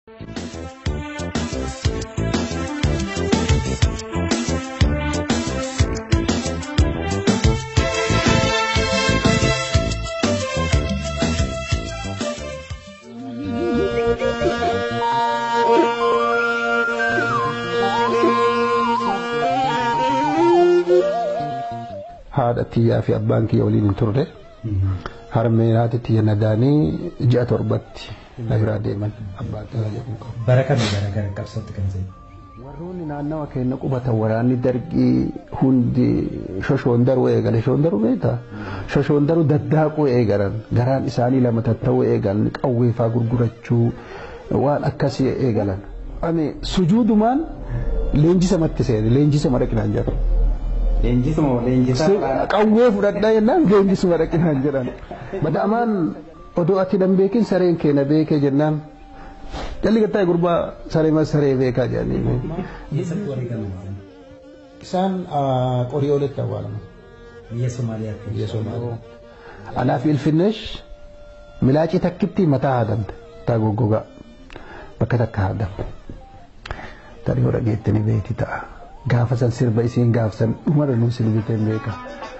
haadha tiyyaa fi abbaan kiyya waliin hin turre harmeen haati tiyya nadaanii ji'a torbatti na biraa deeman abbaan tiyya jedhamu qabu. Bara kamii gara gara qabsootti kan ta'e? Warroonni naannawa keenya qubatan waraanni dargii hundi shoshoondaruu eegale shoshoondaruu beektaa shoshoondaruu daddaaquu eegalan garaan isaanii lama tatta'uu eegalan qawweefaa gurgurachuu waan akkasii eegalan. Ani sujuudumaan leenjisa matti seene leenjisa madaqinaan jedhu. Leenjisuma leenjisaa. Qawwee fudhadhaa jennaan leenjisuma dhaqinaan jedhan. Bada'amaan odoo ati nan beekin sareen keenya beekee jennaan jalli gattaa gurbaa saree mas saree beekaa jedhanii. Eessatti wareegaman? Isaan qorii olitti awwaalaman. Biyya Somaaliyaatti. Biyya Somaaliyaa. Anaaf ilfinneesh milaacii takkitti mataa haadamte taa goggogaa bakka takka haadamte. Tarii hora geetti ni beekti ta'a. Gaafa san sirba isiin gaafsan dhumarra nuun sirbitee hin beeka.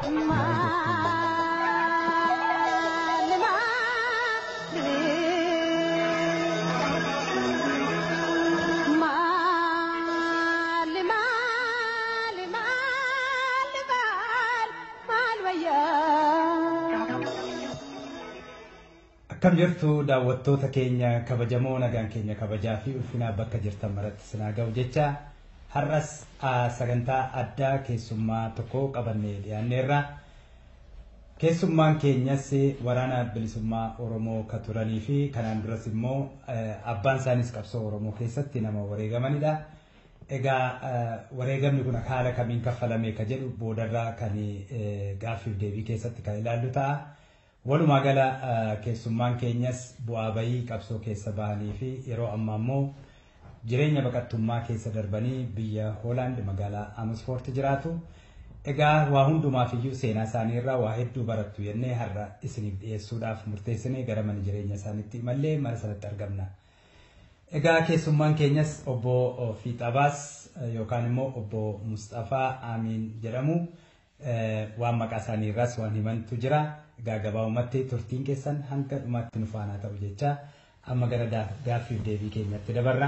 Akkam jirtu daawwattoota keenya kabajamoo nagaan keenya kabajaa fi ulfinaa bakka jirtan maratti sinaa ga'u jecha har'as sagantaa addaa keessummaa tokko qabannee dhiyaanneerra. Keessummaan keenyas waraana bilisummaa Oromoo ka turanii fi kanaan duras immoo abbaan isaanis qabsoo Oromoo keessatti nama wareegamanidha. Egaa wareegamni kun haala kamiin kaffalame ka jedhu boodarraa kan gaaffiif deebii keessatti kan ilaallu ta'a. Walumaa gala keessummaan keenyas bu'aa bayii qabsoo keessa bahanii fi yeroo ammaa immoo jireenya baqattummaa keessa darbanii biyya Hoolaand magaalaa Amersfoort jiraatu. Egaa waa hundumaaf iyyuu seenaa isaanii irraa waa hedduu barattu jennee har'a isiniif dhiyeessuudhaaf murteessinee gara mana jireenya isaaniitti imallee mana sanatti argamna. Egaa keessummaan keenyas obbo Fiixabaas yookaan immoo obbo Mustafaa Aamiin jedhamu waan maqaa isaanii irraas waan himantu jira. Egaa gabaabumatti turtiin keessan hanga dhumaatti nu faana ta'u jecha amma gara gaaffiif deebii keenyatti dabarra.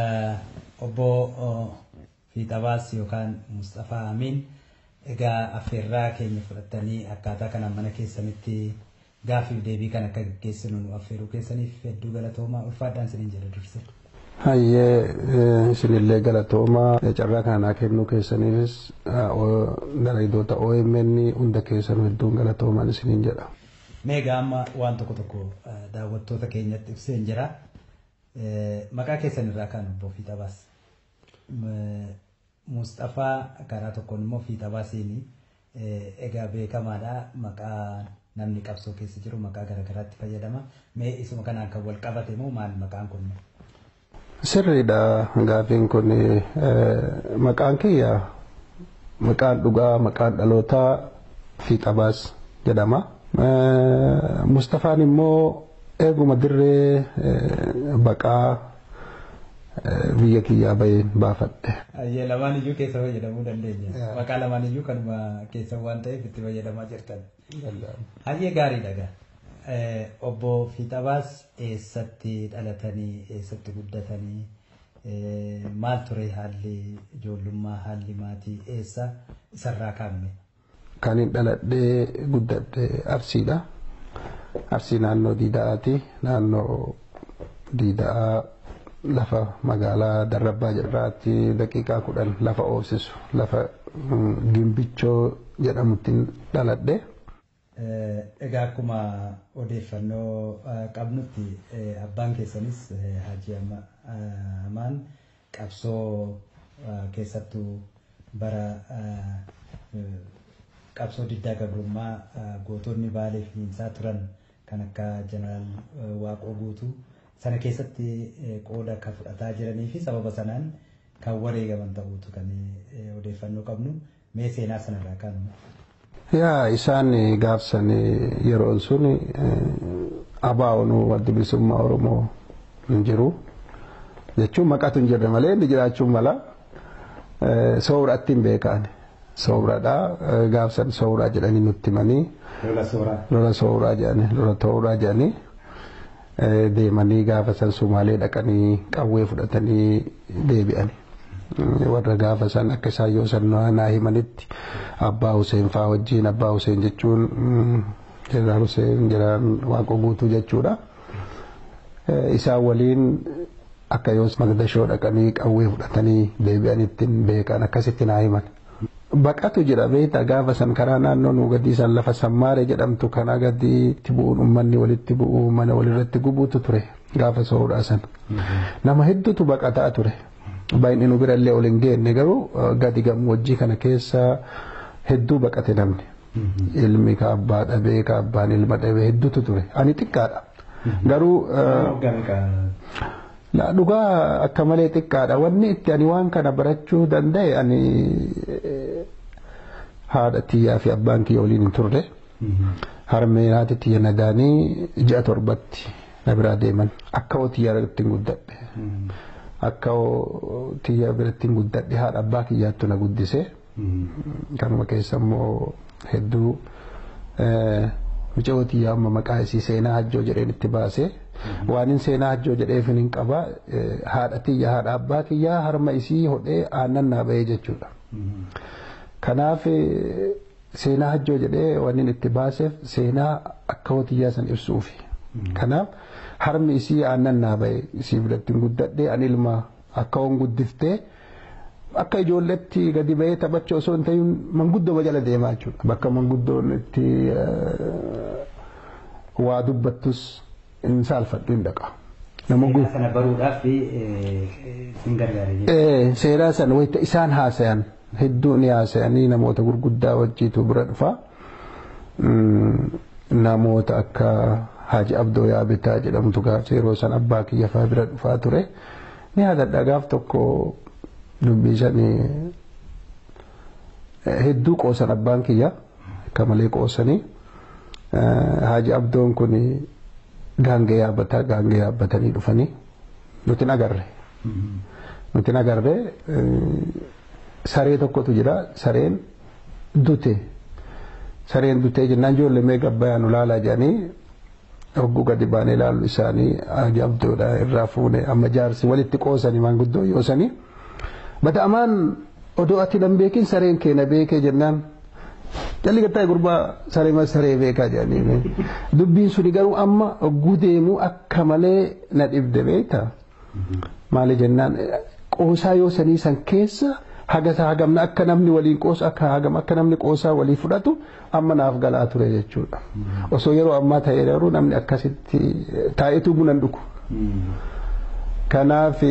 Obbo Fiixabaas yookaan Mustafaa Aamiin egaa affeerraa keenya fudhattanii akkaataa kanaan mana keessanitti gaaffiif deebii kan akka gaggeessinu nu affeeruu keessaniif hedduu galatoomaa ulfaadhaan isiniin jedha durse. Hayyee isinillee galatoomaa carraa kanaa kennuu keessaniifis dalagidoota OMN hunda keessanuu hedduun galatoomaan isiniin jedha. Meegaa amma waan tokko tokko daawwattoota keenyatti ibseen jira. Maqaa keessan irraa kan obbo Fiixabaas. Mustafaa karaa tokkoon immoo Fiixabaasiin egaa beekamaadha maqaa namni qabsoo keessa jiru maqaa garaagaraatti fayyadama. Mee isuma kanaan kan wal qabate moo maal maqaan kun? Sirriidha gaaffiin kun maqaan kiyya maqaan dhugaa maqaan dhalootaa Fiixabaas jedhama. Mustafaan immoo eeguma dirree baqaa biyya kiyyaa baheen baafadhe. Hayyee lamaan iyyuu keessa fayyadamuu dandeenya. Maqaa lamaan iyyuu kanuma keessa waan ta'eef itti fayyadamaa jirtan. Hayyee gaariidha gaa. Obbo Fiixabaas eessatti dhalatanii eessatti guddatanii maal ture haalli ijoollummaa haalli maatii eessa isarraa kaa'ame? Kan hin dhaladhee guddadhe Arsiidha. Arsii naannoo Diida'aati. Naannoo Diida'aa lafa magaalaa Darrabbaa jedhaatti daqiiqaa kudhan lafa oobsisu lafa Gimbichoo jedhamutti dhaladhe. Egaa akkuma odeeffannoo qabnutti abbaan keessanis Hajji Amaan qabsoo keessattuu bara qabsoo diddaa gabrummaa gootonni baalee fi hiinsaa turan kan akka jeneraal Waaqoo guutuu sana keessatti qooda akka fudhataa jiranii fi sababa sanaan kan wareegaman ta'uutu kan odeeffannoo qabnu mee seenaa sanarraa kaanu. Yaa isaan gaafsan yeroon sun abaa'oon adda bilisummaa Oromoo hin jiru. jechuun maqatu hin jirre malee inni jiraachuun mala sooratti hin beekan sooradha gaafsan sooraa jedhanii nutti himanii Lola sooraa. lola sooraa jedhanii lola tooraa jedhanii deemanii gaafa san sumaalee dhaqanii qawwee fudhatanii deebi'anii. warra gaafa san akka isaan yoo san naa himanitti abbaa Huseen faa wajjin abbaa Huseen jechuun jeneraal Huseen jeneraal Waaqoo guutuu jechuudha. Isaan waliin akka yoo Magdashoo dhaqanii qawwee fudhatanii deebi'anitti beekan akkasitti naa himan. Baqatu jira beektaa gaafa san karaa naannoo nu gadii san lafa sammaaree jedhamtu kana gadiitti bu'uun uummanni walitti bu'uu mana walirratti gubuutu ture gaafa soodhaa san. Nama hedduutu baqataa ture. baay'inni nu birallee ol hin geenne garuu gadi gammoojjii kana keessa hedduu baqate namni. Ilmi ka abbaa dhabee ka abbaan ilma dhabee hedduutu ture. Ani xiqqaadha. Garuu dhugaa akka malee xiqqaadha. Wanni itti ani waan kana barachuu danda'e ani haadha tiyyaa fi abbaan kiyya waliin hin turre. Harmee haati tiyya nagaanii ji'a torbatti na biraa deeman. Akka hoo irratti guddadhe. akka tiyya biratti guddadhe haadha abbaa kiyyaattu na guddise kanuma keessa immoo hedduu mucaa tiyyaa amma maqaa isii seenaa hajjoo jedheen itti baase waan hin seenaa hajjoo jedheef hin qaba haadha tiyya haadha abbaa kiyyaa harma isii hodhee aannan naa bahee jechuudha. Kanaaf seenaa hajjoo jedhee waan inni itti baaseef seenaa akka hotiyyaa san ibsuufi. Kanaaf harmi isii aannan naa bahe isii biratti guddadhee ani ilma akka hoon guddiftee akka ijoolletti gadi bahee taphachuu osoo hin ta'in manguddoo jala deemaa jechuudha. Bakka manguddoon itti waa dubbattus hin saalfadhu hin dhaqa. Seenaa sana baruudhaaf sin gargaare jechuudha. Seeraa sana wayita isaan haasayan hedduu ni haasayanii namoota gurguddaa wajjiitu bira dhufa. Namoota akka Haji Abdoo Yaabitaa jedhamtu gaafsa yeroo san abbaa kiyya fa'aa bira dhufaa ture. Ni yaadadha gaaf tokko dubbii sanii hedduu qoosan abbaan kiyya akka malee qoosanii. Haji Abdoon kun gaangee yaabbataa gaangee yaabbatanii dhufanii nuti agarre. Nuti agarre saree tokkotu jira sareen dute. Sareen dutee jennaan ijoollee mee gabbayyaa nu laalaa jedhanii hogguu gadi baanee ilaallu isaanii Haji Abdoodha irraa fuune amma jaarsi walitti qoosanii maanguddoo yoosanii. Bata'amaan odoo ati nan beekin sareen keenya beekee jennaan jalli gattaa gurbaa saree saree beekaa jedhanii dubbiin suni garuu amma hogguu deemuu akka malee na dhibde beektaa maali jennaan qoosaa yoo sanii san keessa hagasa hagamna akka namni waliin qoosu akka hagam akka namni qoosaa walii fudhatu amma naaf galaa ture jechuudha osoo yeroo ammaa ta'e garuu namni akkasitti taa'etu buna dhugu kanaaf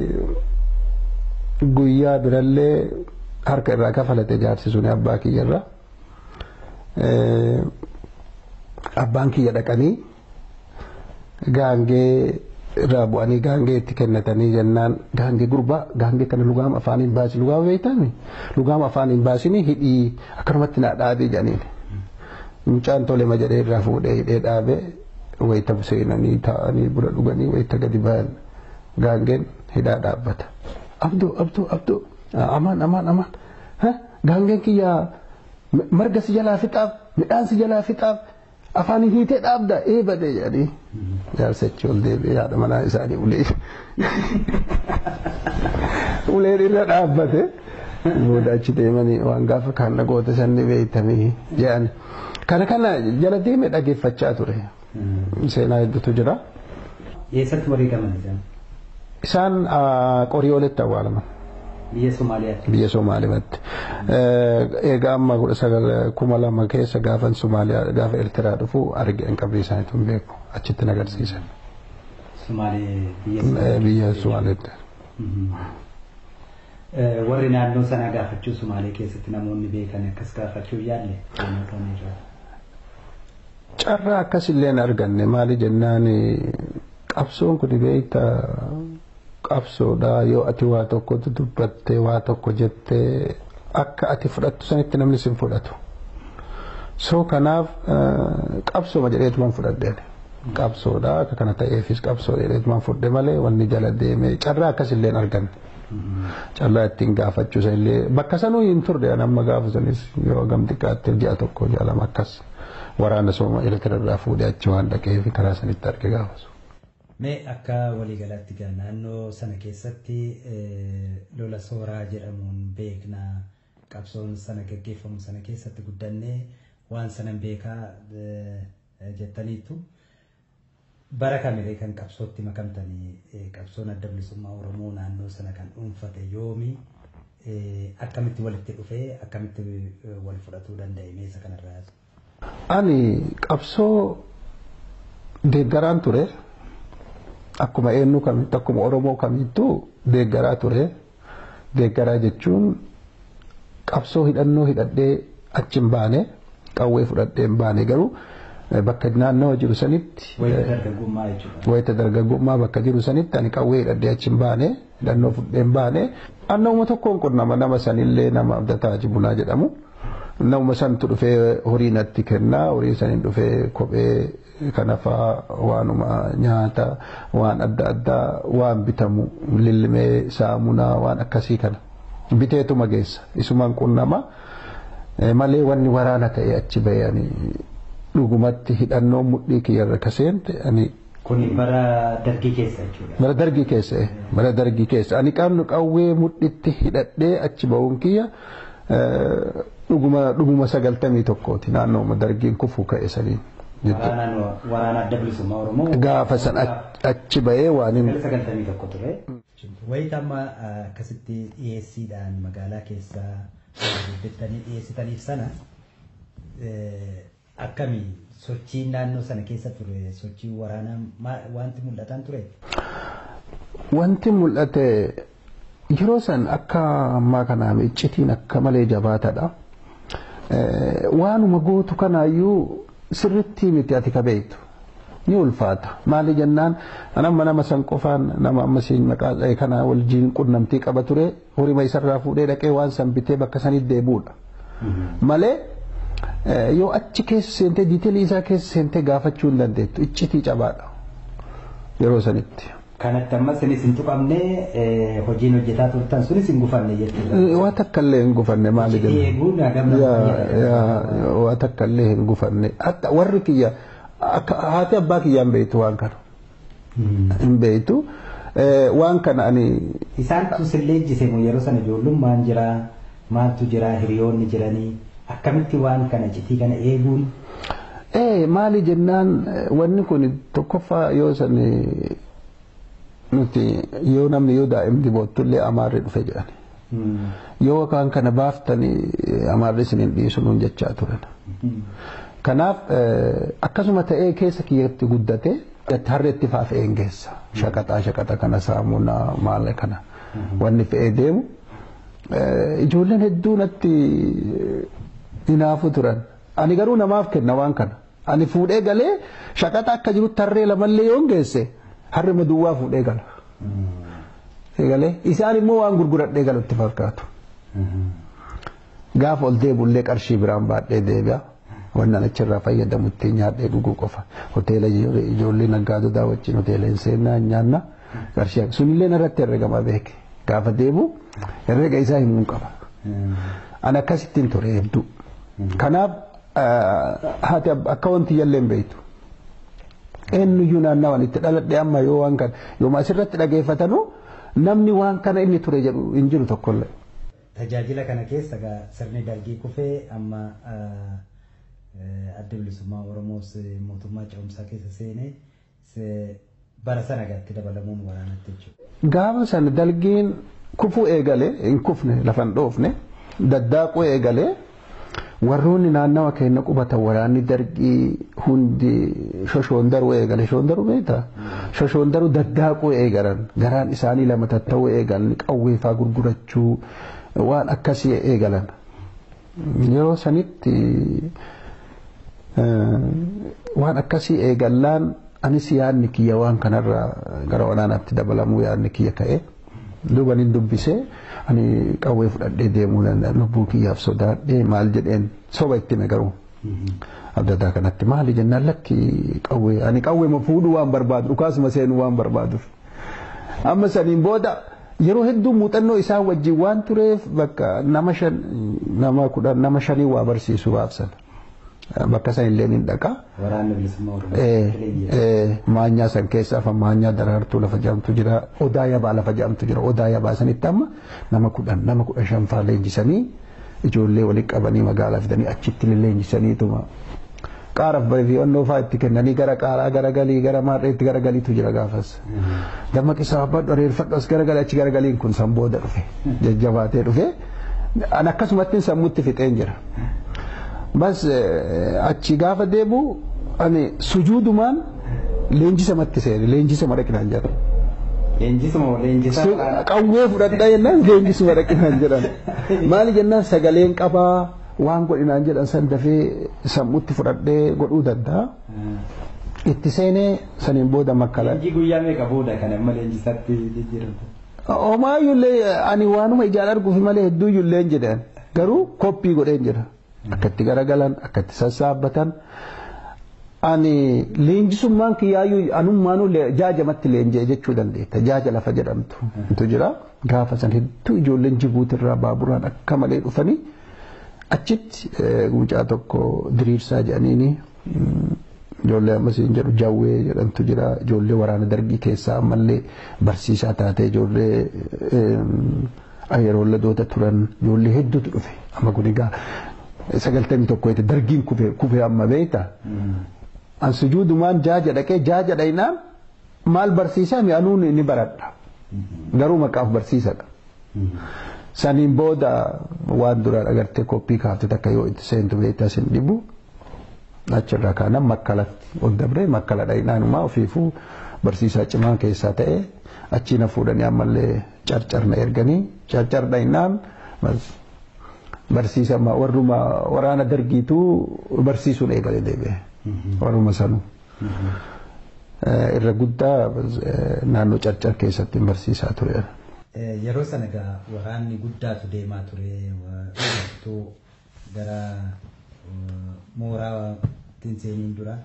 guyyaa birallee harka irraa kafalate jaarsi suni abbaa kiyyarra abbaan kiyya dhaqanii gaangee irraa bu'anii gaangee itti kennatanii jennaan gaangee gurbaa gaangee kana lugaama afaaniin baasi lugaama beektami lugaama afaaniin baasini hidhii akkanumatti naa dhaabee jedhaniin mucaan tolema jedhee irraa fuudhee hidhee dhaabee wayita seenanii taa'anii buna dhuganii wayita gadi ba'an gaangeen hidhaa dhaabbata abduu abduu abduu amaan amaan amaan gaangeen kiyya marga si jalaa fixaaf midhaan si jalaa fixaaf afaan hiitee dhaabda ee badee jedhanii jaarsachi ol deebi'ee haadha manaa isaanii ulee uleen irra dhaabbate booda achi deemanii waan gaafa kaan dhagoota sanni beeytamii jedhan kana kana jala deeme dhageeffachaa ture seenaa hedduutu jira. Eessatti wareegaman isaan? Isaan qoriyooletti awwaalaman. Biyya Somaaliyaatti. Biyya Somaaliyaatti. Egaa amma kudha sagal kuma lama keessa gaafan Somaaliyaa gaafa Eertiraa dhufu argeen qabrii isaaniitu hin beeku achitti agarsiisan. Biyya Somaaliyaatti. Warri naannoo sanaa gaafachuu Somaalee keessatti namoonni beekan akkas gaafachuu yaalle Carraa akkasillee hin arganne maali jennaan qabsoon kun beekta qabsoodha yoo ati waa tokko dubbattee waa tokko jettee akka ati fudhattu sanitti namni sin fudhatu. So kanaaf qabsooma jedheetuman fudhadheen qabsoodha akka kana ta'eefis qabsoo dheereetumaan fudhe malee wanni jala deeme carraa akkasillee hin arganne. Carraa ittiin gaafachuusa illee bakka sanuu hin turre amma gaafa sanis yoo gam xiqqaatti ji'a tokko ji'a lama akkas waraana sooma elektirarraa fuudhee achi waan dhaqeef karaa sanitti arge gaafasu. Mee akka waliigalaatti gaa naannoo sana keessatti lola sooraa jedhamuun beekna qabsoon sana gaggeeffamu sana keessatti guddannee waan sanan beekaa jettaniitu bara kamiree kan qabsootti makamtanii qabsoon adda bilisummaa Oromoo naannoo sana kan dhuunfate yoomi akkamitti walitti dhufee akkamitti wal fudhatuu danda'e meesa kanarraa Ani qabsoo deeggaraan ture. akkuma eenyu kamitti akkuma oromoo kamittuu deeggaraa ture deeggaraa jechuun qabsoo hidhannoo hidhadhee achi hin baane qawwee fudhadhee hin baane garuu bakka naannawa jiru sanitti wayita dargaggummaa bakka jiru sanitti ani qawwee hidhadhee achi hin baane hidhannoo fudhee hin baane annawuma tokkoon qunnama nama sanillee nama abdataa jibunaa jedhamu nama santu dhufee horii natti kennaa horii saniin dhufee kophee kanafaa waanuma nyaata waan adda addaa waan bitamu lillimee saamunaa waan akkasii kana biteetuma geessa isumaan qunnama malee wanni waraana ta'e achi bahee ani dhugumatti hidhannoo mudhii kiyyarra kaseente ani Kun bara dargii keessa jechuudha. bara dargii keessa bara dargii keessa ani qabnu qawwee mudhitti hidhadhee achi bahuun kiyya dhuguma dhuguma sagaltamii tokkooti naannooma dargiin kufuu ka'e saniin. Waraana adda bilisummaa Oromoo. Gaafa san achi bahee waan hin. Sagaltamii tokko ture. Wayita amma akkasitti dhiyeessiidhaan magaalaa keessa hojjettanii dhiyeessitaniif sana akkamii sochiin naannoo sana keessa ture sochii waraanaa wanti mul'atan ture. Wanti mul'ate yeroo san akka ammaa kanaa iccitiin akka malee jabaatadha. Waanuma gootu kanaayyuu sirritti miti ati kabeeytu ni ulfaata maali jennaan anamma nama san qofaan nama amma siin maqaa dha'e kana wajjin qunnamtii qaba ture horima isarraa fuudhee dhaqee waan san bitee bakka sanitti deebuudha malee yoo achi keessa seentee diiteelii isaa keessa seentee gaafachuu hin dandeettu iccitii cabaadha yeroo sanitti. Kanatti ammas isin hin tuqamne hojiin hojjetaa turtan sunis hin gufanne jechuudha. Waa takka illee hin gufanne maali Eeguun hagam waa takka illee hin gufanne hatta warri kiyya haati abbaa kiyyaan beektu waan kana. Hin beektu waan kana ani. Isaan sillee ejjise yeroo sana ijoollummaan jira maaltu jira hiriyoonni jiranii akkamitti waan kana citii kana eeguun. Ee maali jennaan wanni kun tokkoffaa yoo san nuti yoo namni yoo daa'imni boottullee amaarri dhufe jedhan yoo waan kana baaftanii amaarri isiniin dhiisu nuun jechaa turan. Kanaaf akkasuma ta'ee keessa kiyyatti guddate harreetti faa fe'een geessa shaqaxaa shaqaxa kana saamunaa maal kana wanni fe'ee deemu ijoolleen hedduu natti hinaafu turan ani garuu namaaf kenna waan kana ani fuudhee galee shaqaxa akka jirutti harree lamallee yoon geesse harri maduwwaa fuudhee gala. Galee isaan immoo waan gurguradhee galutti fakkaatu. Gaafa ol deebullee qarshii biraan baadhee deebi'a. Wannan achirraa fayyadamu ittiin nyaadhee dhuguu qofa. Hoteela ijoollee naggaadota wajjin hoteela hin seennaa nyaanna. Qarshii sunillee irratti herregama beeke. Gaafa deebu herrega isaa himuu qaba. Ani akkasittiin ture hedduu. Kanaaf haati akka wanti jallee hin beektu. eenyuyyuu naannawaan itti dhaladhe amma yoo waan kana yooma asirratti dhageeffatanu namni waan kana inni ture jedhu hin jiru tokkollee. Tajaajila kana keessa sirni dargii kufee amma adda bilisummaa Oromoos mootummaa ce'umsaa keessa seenee bara sana gaatti dabalamuun waraanatti jechuudha. Gaafa sana dargiin kufuu eegalee hin kufne lafa hin dhoofne daddaaquu eegalee warroonni naannawa keenya qubatan waraanni dargii hundi shoshoondaruu eegale shoondaruu beektaa shoshoondaruu daddaaquu eegalan garaan isaanii lama tatta'uu eegalan qawweefaa gurgurachuu waan akkasii eegalan yeroo sanitti waan akkasii eegallaan anis yaadni kiyya waan kanarraa gara waraanaatti dabalamuu yaadni kiyya ka'e duuban hin dubbisee ani qawwee fudhadhee deemuu danda'a lubbuu kiyyaaf sodaadhee maal jedheen soba itti garuu abdataa kanatti maali jennaan lakki qawwee ani qawwee ma fuudhuu waan barbaadu dhukaasuma seenuu waan barbaaduuf amma saniin booda yeroo hedduu muuxannoo isaa wajjin waan tureef bakka nama shan nama kudhan nama shanii waa barsiisu baabsan bakka san illee ni dhaqa. Waraanni bilisummaa Oromoo. Maanyaa san keessaa afaan maanyaa daraartuu lafa jedhamtu jira odaa yabaa lafa jedhamtu jira odaa yabaa sanitti amma nama kudhan nama kudhan shan faa leenjisanii ijoollee walitti qabanii magaalaa fidanii achitti leenjisaniituma qaaraaf barreeffannoo fa'aa itti kennanii gara qaaraa gara galii gara maarreetti gara galiitu jira gaafas. Dammaqi sababbadhu areerfadhu as gara galii achi gara galiin kun san booda dhufe jajjabaatee dhufe an akkasumatti sammuutti fixeen jira. Bas achi gaafa deebu ani sujuudumaan leenjisamatti seene leenjisama dhaqinaan jedha. Leenjisuma leenjisaa. Qawwee fudhadhaa jennaan leenjisuma dhaqinaan jedhan. Maali jennaan sagaleen qabaa waan godhinaan jedhan san dafee sammuutti fudhadhee godhuu danda'a. Itti seenee saniin booda makkala. Leenjii guyyaa meeqa booda kan amma leenjisaatti jijjiiramte? Homaayyullee ani waanuma ijaan arguuf malee hedduuyyullee hin jedhan garuu koppii godheen jira. Akka itti garagalan akka itti sassaabbatan. Ani leenjisummaan kiyyaayyuu anummaanuu jaajamatti leenjee jechuu dandeetta. Jaaja lafa jedhamtu. Tu jira. Gaafa san hedduu ijoolleen jibuutirraa baaburaan akka malee dhufanii achitti mucaa tokko diriirsaa jedhaniini ijoollee ammas hin jedhu jawwee jedhamtu jira. Ijoollee waraana dargii keessaa ammallee barsiisaa taatee ijoollee yeroo ladoota turan ijoollee hedduutu dhufe. Amma kun egaa sagaltamii tokko yeete dargiin kufee amma beekta. An sujuudumaan jaaja dhaqee jaaja dhaynaan maal barsiisaa mi'anuun ni baradha. Garuu maqaaf barsiisadha. Saniin booda waan duraan agartee koppii kaafte takka yoo itti seentu beektaa sin dhibu achirraa kaanan makkalatti ol dabree makkala dhaynaanuma ofiifuu barsiisaa cimaa keessaa ta'e achii na fuudhanii ammallee carcar na erganii carcar dhaynaan barsiisa warruma waraana dargiitu barsiisuun eegalee deebi'e. Warruma sanuu. Irra guddaa naannoo carcar keessatti barsiisaa ture. Yeroo sana egaa waraanni guddaatu deemaa ture gara mooraa seeniin dura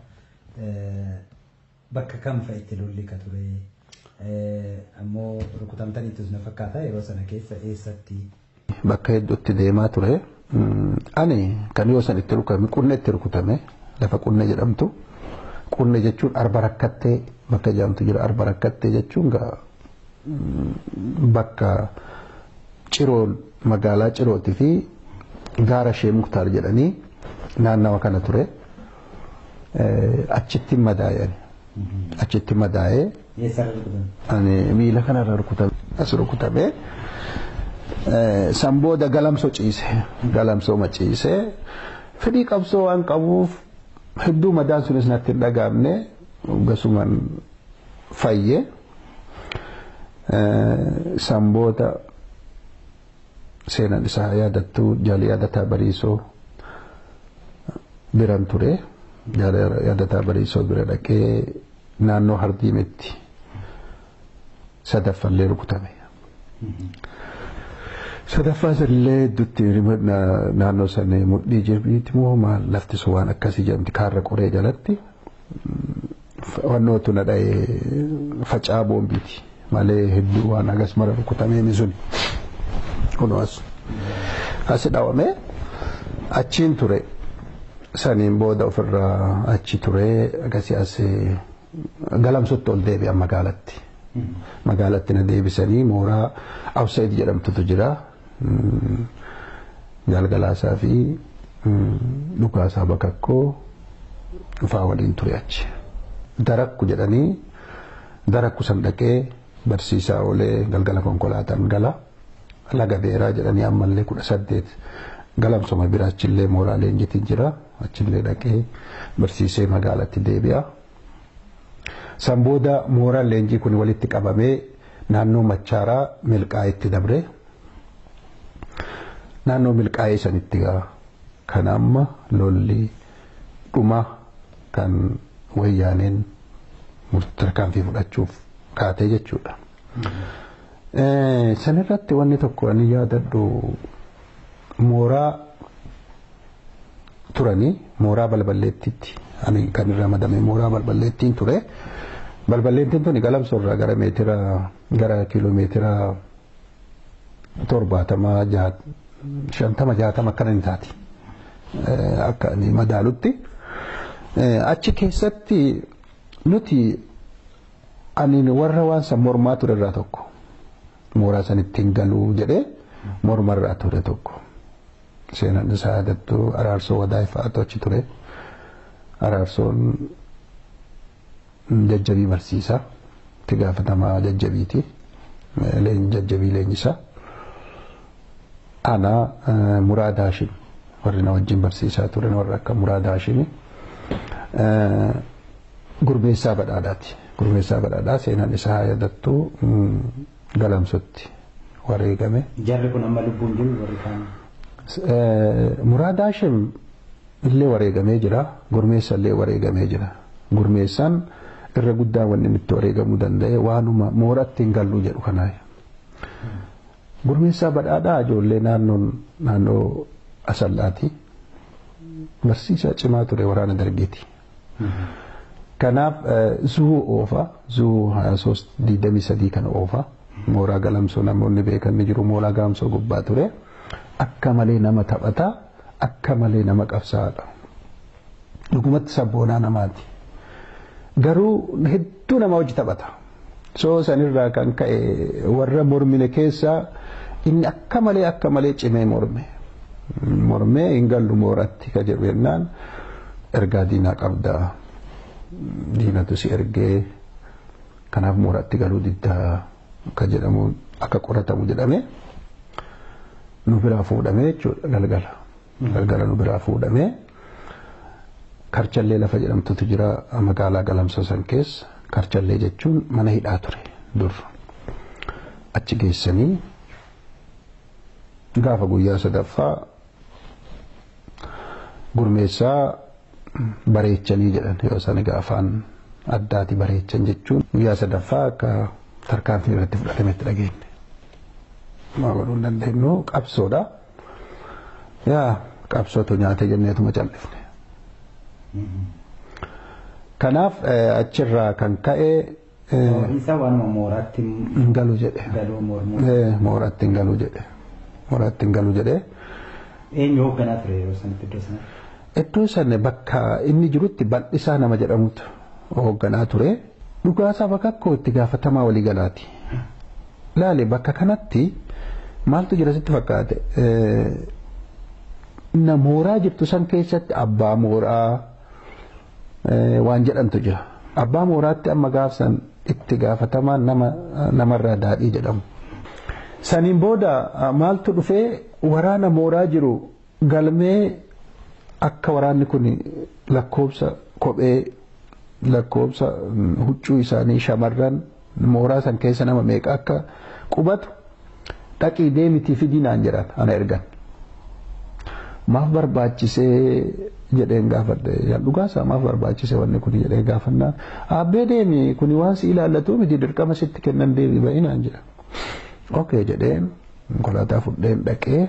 bakka kam fa'itti lolli ka ture ammoo rukutamtaniitus na fakkaata yeroo sana keessa eessatti. Bakka hedduutti deemaa ture. Ani kan yoo san itti rukutame qunne itti rukutame lafa qunne jedhamtu. Qunne jechuun arba rakkattee bakka jedhamtu jira arba rakkattee jechuun bakka ciroon magaalaa cirootii fi gaara shee muktaar jedhanii naannawa kana ture. Achitti madaa'e achitti madaa'ee. Ani miila kanarra rukutame as rukutame. San booda galamsoo ciise galamsoo maciise fedhii qabsoo waan qabuuf hedduu madaan sunis natti hin dhagaamne gasuman fayye san booda seenan isaa yaadattu jaali yaadataa bariisoo biran ture yaadataa bariisoo bira dhaqee naannoo hardiimetti sadaffallee rukutame. sadaffaa sanillee hedduutti naannoo sana mudhii jirbiitti moo maal lafti sun waan akkasii jedhamti kaarra qoree jalatti wannootu na dha'ee facaa boombiiti malee hedduu waan agas mara rukutameen sun kunuas asi dhawame achiin ture saniin booda ofirraa achi ture agasii as galamsutti ol deebi'an magaalatti. magaalatti na deebisanii mooraa Awsaid jedhamtutu jira. Galgalaasaa fi dhukaasaa bakakkoo dhufaa waliin ture achi. Darakku jedhanii darakku san dhaqee barsiisaa oolee galgala konkolaataan gala. Laga beeraa jedhanii ammallee kudha saddeet galamsoma biraa achillee mooraa leenjitiin jira. Achillee dhaqee barsiisee magaalatti deebi'a. San booda mooraan leenjii kun walitti qabamee naannoo machaaraa milqaa'itti dabre. Naannoo milqaa'ee sanitti kan amma lolli dhuma kan wayyaaneen tarkaanfii fudhachuuf kaatee jechuudha. Sanirratti wanni tokko ani yaadadhu mooraa turanii mooraa balballeettiitti ani kan irra madame mooraa balballeettiin ture. Balballeettiin tuni galamsoorraa gara meetira gara kiiloomeetira torbaatama shantama jaatama akkana ni taati. Akka ani madaalutti. Achi keessatti nuti ani warra waan san mormaa ture irraa tokko. Mooraa san ittiin galuu jedhee morma irraa ture tokko. Seenaan isaa yaadattu araarsoo wadaa ifaatu achi ture. Araarsoon jajjabii barsiisaa. Itti gaafatamaa jajjabiiti. Jajjabii leenjisaa. Ana Muraad Haashim warri na wajjin barsiisaa turan warra akka Muraad Haashimi. Gurmeessaa badhaadhaati. Gurmeessaa badhaadhaa seenaan isaa yaadattu galamsotti wareegame. Jarri kun amma lubbuun jiru warri kaan. Muraad Haashim illee wareegamee jira. Gurmeessa illee wareegamee jira. Gurmeessaan irra guddaa wanni inni itti wareegamuu danda'e waanuma mooratti hin gallu jedhu kanaa. Gurmeessaa badhaadhaa ijoollee naannoon naannoo asallaati. Barsiisaa cimaa ture waraana dargeeti. Kanaaf zuu oofa zuu haya sos diidamii sadii kana oofa mooraa galamsoo namoonni beekan ni jiru mooraa galamsoo gubbaa ture akka malee nama taphata akka malee nama qabsaadha. Dhugumatti sabboonaa namaati. Garuu hedduu nama hojii taphata. Soo sanirraa kan ka'e warra mormine keessaa inni akka malee akka malee cimee morme. Mormee hin gallu mooratti ka jedhu jennaan ergaa diinaa qabdaa. Diinatu si ergee kanaaf mooratti galuu diddaa akka jedhamu akka qoratamu jedhame nu biraa fuudhamee jechuudha galgala. Galgala nu biraa fuudhamee karchallee lafa jedhamtutu jira magaalaa galamsoo san keessa karchallee jechuun mana hidhaa ture dur achi geessanii gaafa guyyaa sadaffaa gurmeessaa bareechanii jedhan yoo san gaafaan addaati bareechan jechuun guyyaa sadaffaa akka tarkaanfii irratti fudhatametti dhageenye. Maa godhuu hin dandeenyu qabsoodha. Yaa qabsootu nyaate jenneetuma cal'ifne. Kanaaf achirraa kan ka'e. Isa waanuma mooraatti hin galu jedhe. galuu mormuu. Mooratti hin galu jedhe. Mooratti hin galu jedhe. Eenyu hoogganaa ture yeroo sanatti iddoo sanatti? Iddoo sana bakka inni jirutti bal'isaa nama jedhamutu hoogganaa ture. Dhugaasaa bakka akkoo itti gaafatamaa waliigalaati. Laale bakka kanatti maaltu jira sitti fakkaate? Na mooraa jirtu san keessatti abbaa mooraa waan jedhantu jira. Abbaa mooraatti amma gaafsan itti gaafatamaan nama namarraa daadhii jedhamu. Saniin booda maaltu dhufee waraana mooraa jiru galmee akka waraanni kun lakkoobsa kophee lakkoobsa huccuu isaanii shamarran mooraa san keessa nama meeqa akka qubatu dhaqii deemitii fidinaan jedhan ana ergan. Maaf barbaachisee jedheen gaafadhe dhugaasaa maaf barbaachise wanni kun jedhee gaafannaan abbee deemi kuni waan si ilaallatu miti dirqama sitti kennan deebi ba'inaan jedha. Okee jedheen konkolaataa fudheen dhaqee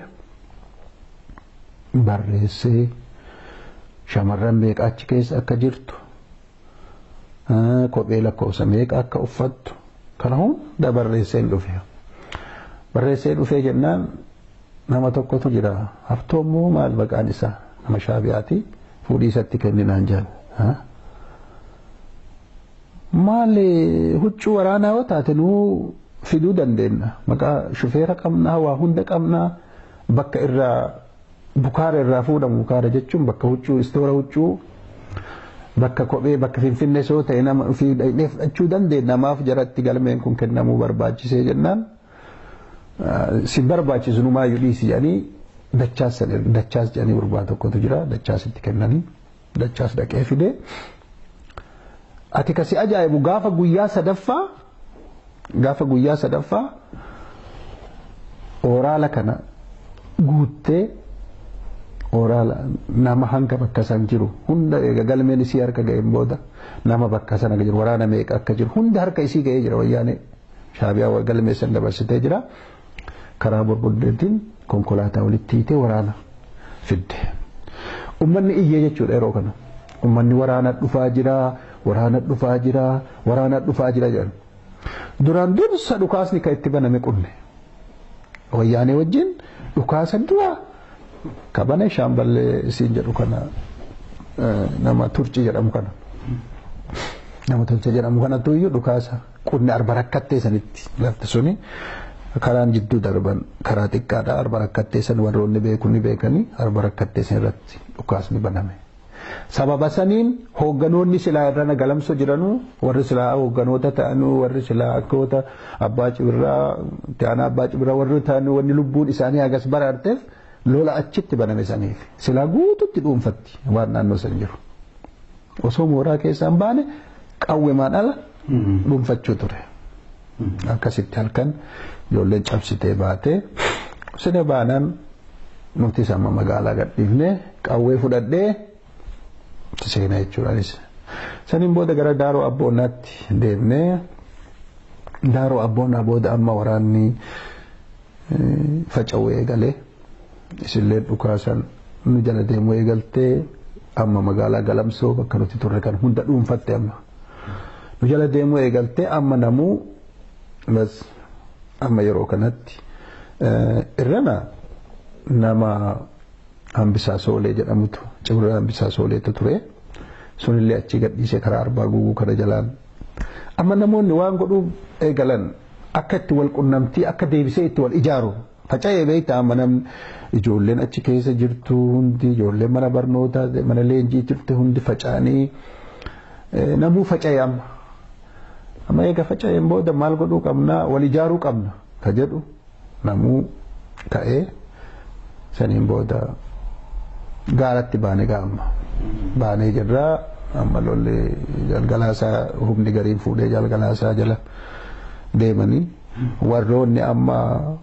barreessee shamarran meeqa achi keessa akka jirtu kophee lakkoofsa meeqa akka uffattu kana hunda barreesseen dhufe. Barreessee dhufee jennaan nama tokkotu jira haftoommoo maal maqaan isaa nama shaabiyaati fuudhii isatti kenninaan jedhan. Maali huccuu waraanaa yoo taate nuu fiduu dandeenya maqaa shufeera qabnaa waa hunda qabnaa bakka irraa bukaara irraa fuudhamu bukaara jechuun bakka huccuu istoora huccuu bakka kophee bakka finfinnee soo ta'e nama ofii dhaqnee fudhachuu dandeenya namaaf jaratti galmeen kun kennamuu barbaachisee jennaan si barbaachisu numaayyuu dhiisi jedhanii dachaas san dachaas jedhanii gurbaa tokkotu jira dachaas itti kennanii dachaas dhaqee fidee ati kasi ajaa'ibu gaafa guyyaa sadaffaa gaafa guyyaa sadaffaa ooraala kana guuttee ooraala nama hanga bakka san jiru hunda eega galmeen isii harka ga'een booda nama bakka sana jiru waraana meeqa akka jiru hunda harka isii ga'ee jira wayyaanee shaabiyaa galmee san dabarsitee jira karaa borboddeetiin konkolaataa walitti hiitee waraana fidde. ummanni iyyee jechuudha yeroo kana ummanni waraana dhufaa jira waraana dhufaa jira waraana dhufaa jira jedhan duraan dursa dhukaasni kan itti baname qunne wayyaanee wajjin dhukaasa dura kabane shaamballee isiin jedhu kana nama turcii jedhamu kana nama tolcha jedhamu kanatu iyyuu dhukaasa qunne arba rakkattee sanitti lafti suni karaan jidduu darban karaa xiqqaadha arba rakkattee san warroonni beeku ni beekanii arba rakkattee san irratti dhukaasni baname. Sababa saniin hoogganoonni silaa irrana galamsoo jiranuu warri silaa hoogganoota ta'anuu warri silaa akkoota abbaa cibirraa ta'an abbaa cibirraa warri ta'anuu wanni lubbuun isaanii hagas baraarteef lola achitti baname saniif silaa guututti dhuunfatti waan naannoo san jiru. Osoo mooraa keessaan baane qawwemaan ala dhuunfachuu ture. Akkasitti halkan ijoolleen cabsitee baatee sida baanaan nuti sama magaalaa gadhiifnee qawwee fudhadhee seenaa jechuudhaanis. Saniin booda gara daaroo abboonaatti deemnee daaroo abboonaa booda amma waraanni faca'uu eegalee isillee dhukaasan nu jala deemuu eegaltee amma magaalaa galamsoo bakka nuti turre kan hunda dhuunfatte amma. Nu jala deemuu eegaltee amma namuu bas amma yeroo kanatti irrana nama hambisaa soolee jedhamutu cibra hambisaa sooleetu ture sunillee achi gadhiisee karaa arbaa guguu kana jalaan amma namoonni waan godhuuf eegalan akka itti wal qunnamtii akka deebisee itti wal ijaaru faca'ee beektaa amma namni ijoolleen achi keessa jirtu hundi ijoolleen mana barnootaa mana leenjii jirtu hundi faca'anii namuu faca'ee amma amma eega faca'een booda maal godhuu qabna wal ijaaruu qabna ka jedhu namuu ka'ee saniin booda gaaratti baane gaamma baanee jirraa amma lolli jalgalaasaa humni gariin fuudhee jalgalaasaa jala deemanii warroonni amma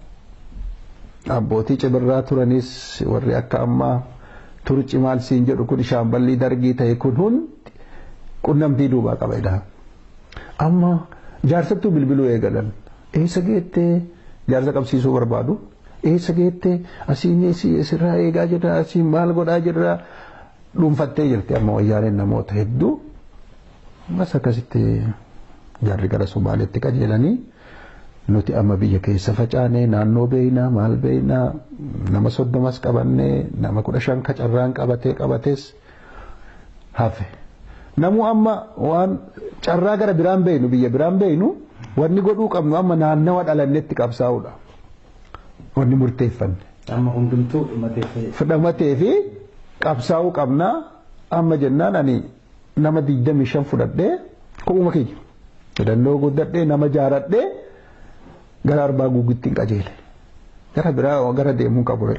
abbootii cibirraa turanis warri akka amma turci maal siin jedhu kun shaamballii dargii ta'e kun hundi qunnamtii duubaa qaba jedha amma jaarsattuu bilbiluu eegalan eessa geettee jaarsa qabsiisuu barbaadu eessa geettee asiin asirraa eegaa jirra asiin maal godhaa jirra dhuunfattee jirti amma wayyaaneen namoota hedduu mas akkasitti jaarri gara Somaaliitti qajeelanii nuti amma biyya keessa facaanee naannoo beeynaa maal beeynaa nama soddomas qabannee nama kudha shan kacarraan qabatee qabates hafe. Namuu amma waan carraa gara biraan beeynu biyya biraan beeynu wanni godhuu qabnu amma naannawa dhalannetti qabsaa'uudha. Wanni murteeffanne. Amma hundumtuu Fudhamatee fi qabsaa'uu qabnaa amma jennaan ani nama digdamii shan fudhadhee kophuma kiyya. Hidhannoo guddadhee nama jaaradhee gara arbaa guguutti hin qajeele. Gara biraa gara deemuu qabu.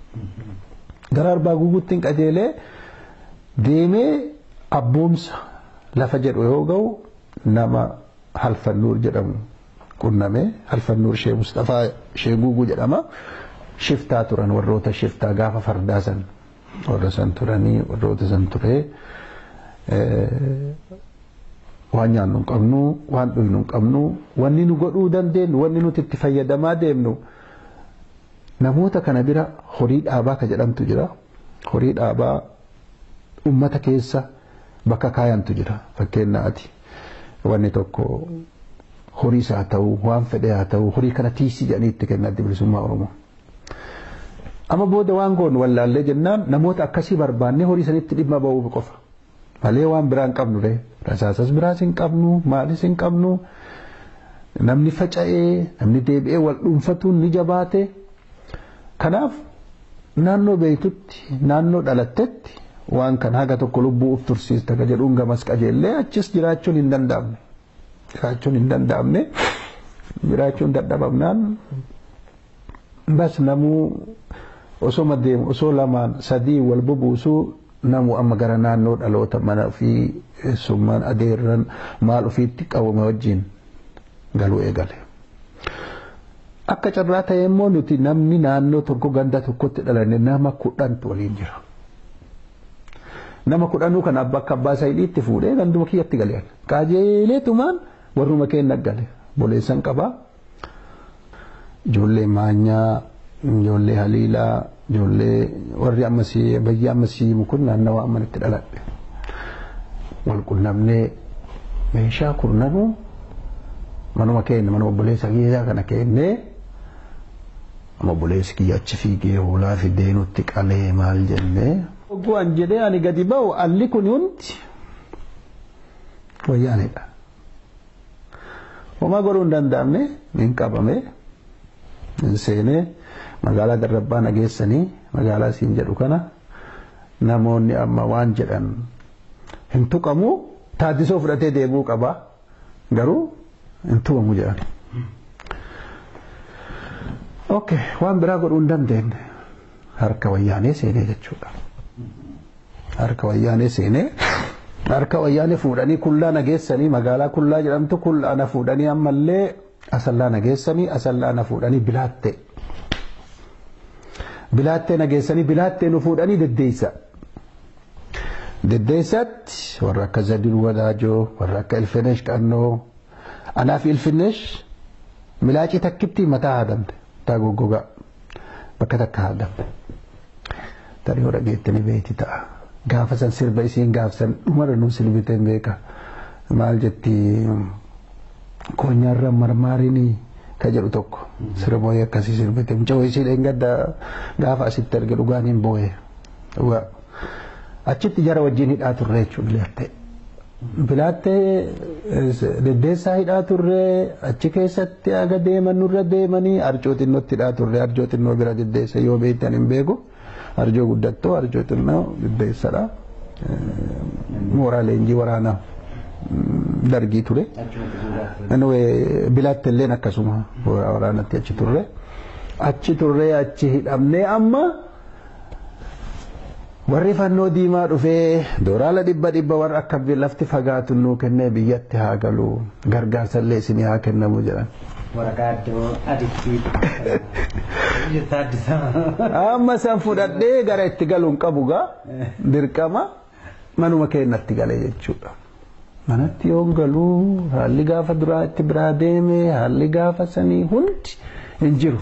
Gara arbaa guguutti hin qajeelee deemee abboomsa lafa jedhu yoo ga'u nama halfannuur jedhamu qunnamee halfannuur shee Mustafaa shee Guuguu jedhama. Shiftaa turan warroota shiftaa gaafa fardaa san warra san turanii warroota san turee waan nyaannu hin qabnu waan dhugnu hin qabnu wanni nu godhuu dandeenyu wanni nuti itti fayyadamaa deemnu namoota kana bira horii dhaabaa ka jedhamtu jira horii dhaabaa ummata keessa bakka kaayantu jira fakkeenyaati wanni tokko horiis haa ta'u waan fedhe haa ta'u horii kana tiisii jedhanii itti kennatti bilisummaa oromoo. Amma booda waan goonu wallaallee jennaan namoota akkasii barbaannee horii sanitti dhimma ba'uuf qofa. Malee waan biraa hin qabnu ree rasaasas biraas hin qabnu maalis hin qabnu namni faca'ee namni deebi'ee wal dhuunfatuun ni jabaate. Kanaaf naannoo beektutti naannoo dhalattetti waan kan haga tokko lubbuu uf tursiista ka jedhuun gamas qajeellee achis jiraachuun hin danda'amne. Jiraachuun hin danda'amne jiraachuun dadhabamnaan bas namuu osoo deemu osoo lamaan sadii wal bubuusuu namu amma gara naannoo dhaloota mana ofii summaan adeerran maal ofiitti qabame wajjin galuu eegale. Akka carraa ta'e immoo nuti namni naannoo tokko ganda tokkotti dhalanne nama kudhantu waliin jira. Nama kudhanuu kan abba akka abbaa isaa itti fuudhee ganduma kiyyatti galeen. Qajeeleetumaan warruma keenya gale. Boleessan qabaa. Ijoollee maanyaa, ijoollee haliilaa, ijoollee warri ammasii bayyi ammasii kun naannawa amman itti dhaladhe wal qunnamnee meeshaa kurnanuu manuma keenya mana obboleessa kiyyaa kana keennee amma obboleessi kiyya achi fiigee hoolaa fidee nutti qalee maal jennee. Ogguun jedhee ani gadi ba'u alli kun hundi wayyaanidha. Homaa godhuu hin danda'amne min qabame min seenee magaalaa darrabbaa nageessanii magaalaa siin jedhu kana namoonni amma waan jedhan hin tuqamu taaddisoo fudhatee deemuu qaba garuu hin tuqamu jedhan. Ok waan biraa godhuu hin dandeenye harka wayyaanee seenee jechuudha. Harka wayyaanee seenee harka wayyaanee fuudhanii kullaa nageessanii magaalaa kullaa jedhamtu kullaa na fuudhanii ammallee asallaa nageessanii asallaa na fuudhanii bilaattee. Bilaattee nageessanii bilaattee nu fuudhanii deddeeysa. Deddeeysatti warra akka Zadin Wadaajoo warra akka Ilfinesh Qannoo anaa fi Ilfinesh milaacii takkitti mataa haadamte. taa goggogaa bakka takka haadamte. Tarii yoo dhageettanii beekti ta'a. Gaafa san sirba isiin gaafsan dhumarra nu sirbite hin beeka. Maal jetti koonyaarra marmaarinii ka jedhu tokko sirba wayii akkasii sirbite. Mucaa isii dheengadda gaafa asitti arge dhugaan hin booye. Achitti jara wajjin hidhaa turre jechuudha bilaattee. Bilaattee deddeessaa hidhaa turre achi keessatti aga deeman nurra deemanii arjoo xinnootti hidhaa turre arjoo xinnoo bira deddeessa yoo beektan hin beeku arjoo guddattoo arjoo xinnoo deddeessadha. Mooraa leenjii waraanaa dargii ture. Bilaatte illeen akkasuma waraanatti achi turre. Achi turre achi hidhamnee amma. warri fannoo diimaa dhufee dooraala dhibba dhibba warra akka lafti fagaatu nuu kennee biyyatti haa galu gargaarsallee isinii haa kennamu jedhan. Waraqaa iddoo aditti Amma san fudhadhee gara itti galuun qabu gaa dirqama manuma keenyatti galee jechuudha. Manatti yoo galuu haalli gaafa duraa itti biraa deeme haalli gaafa sanii hundi hin jiru.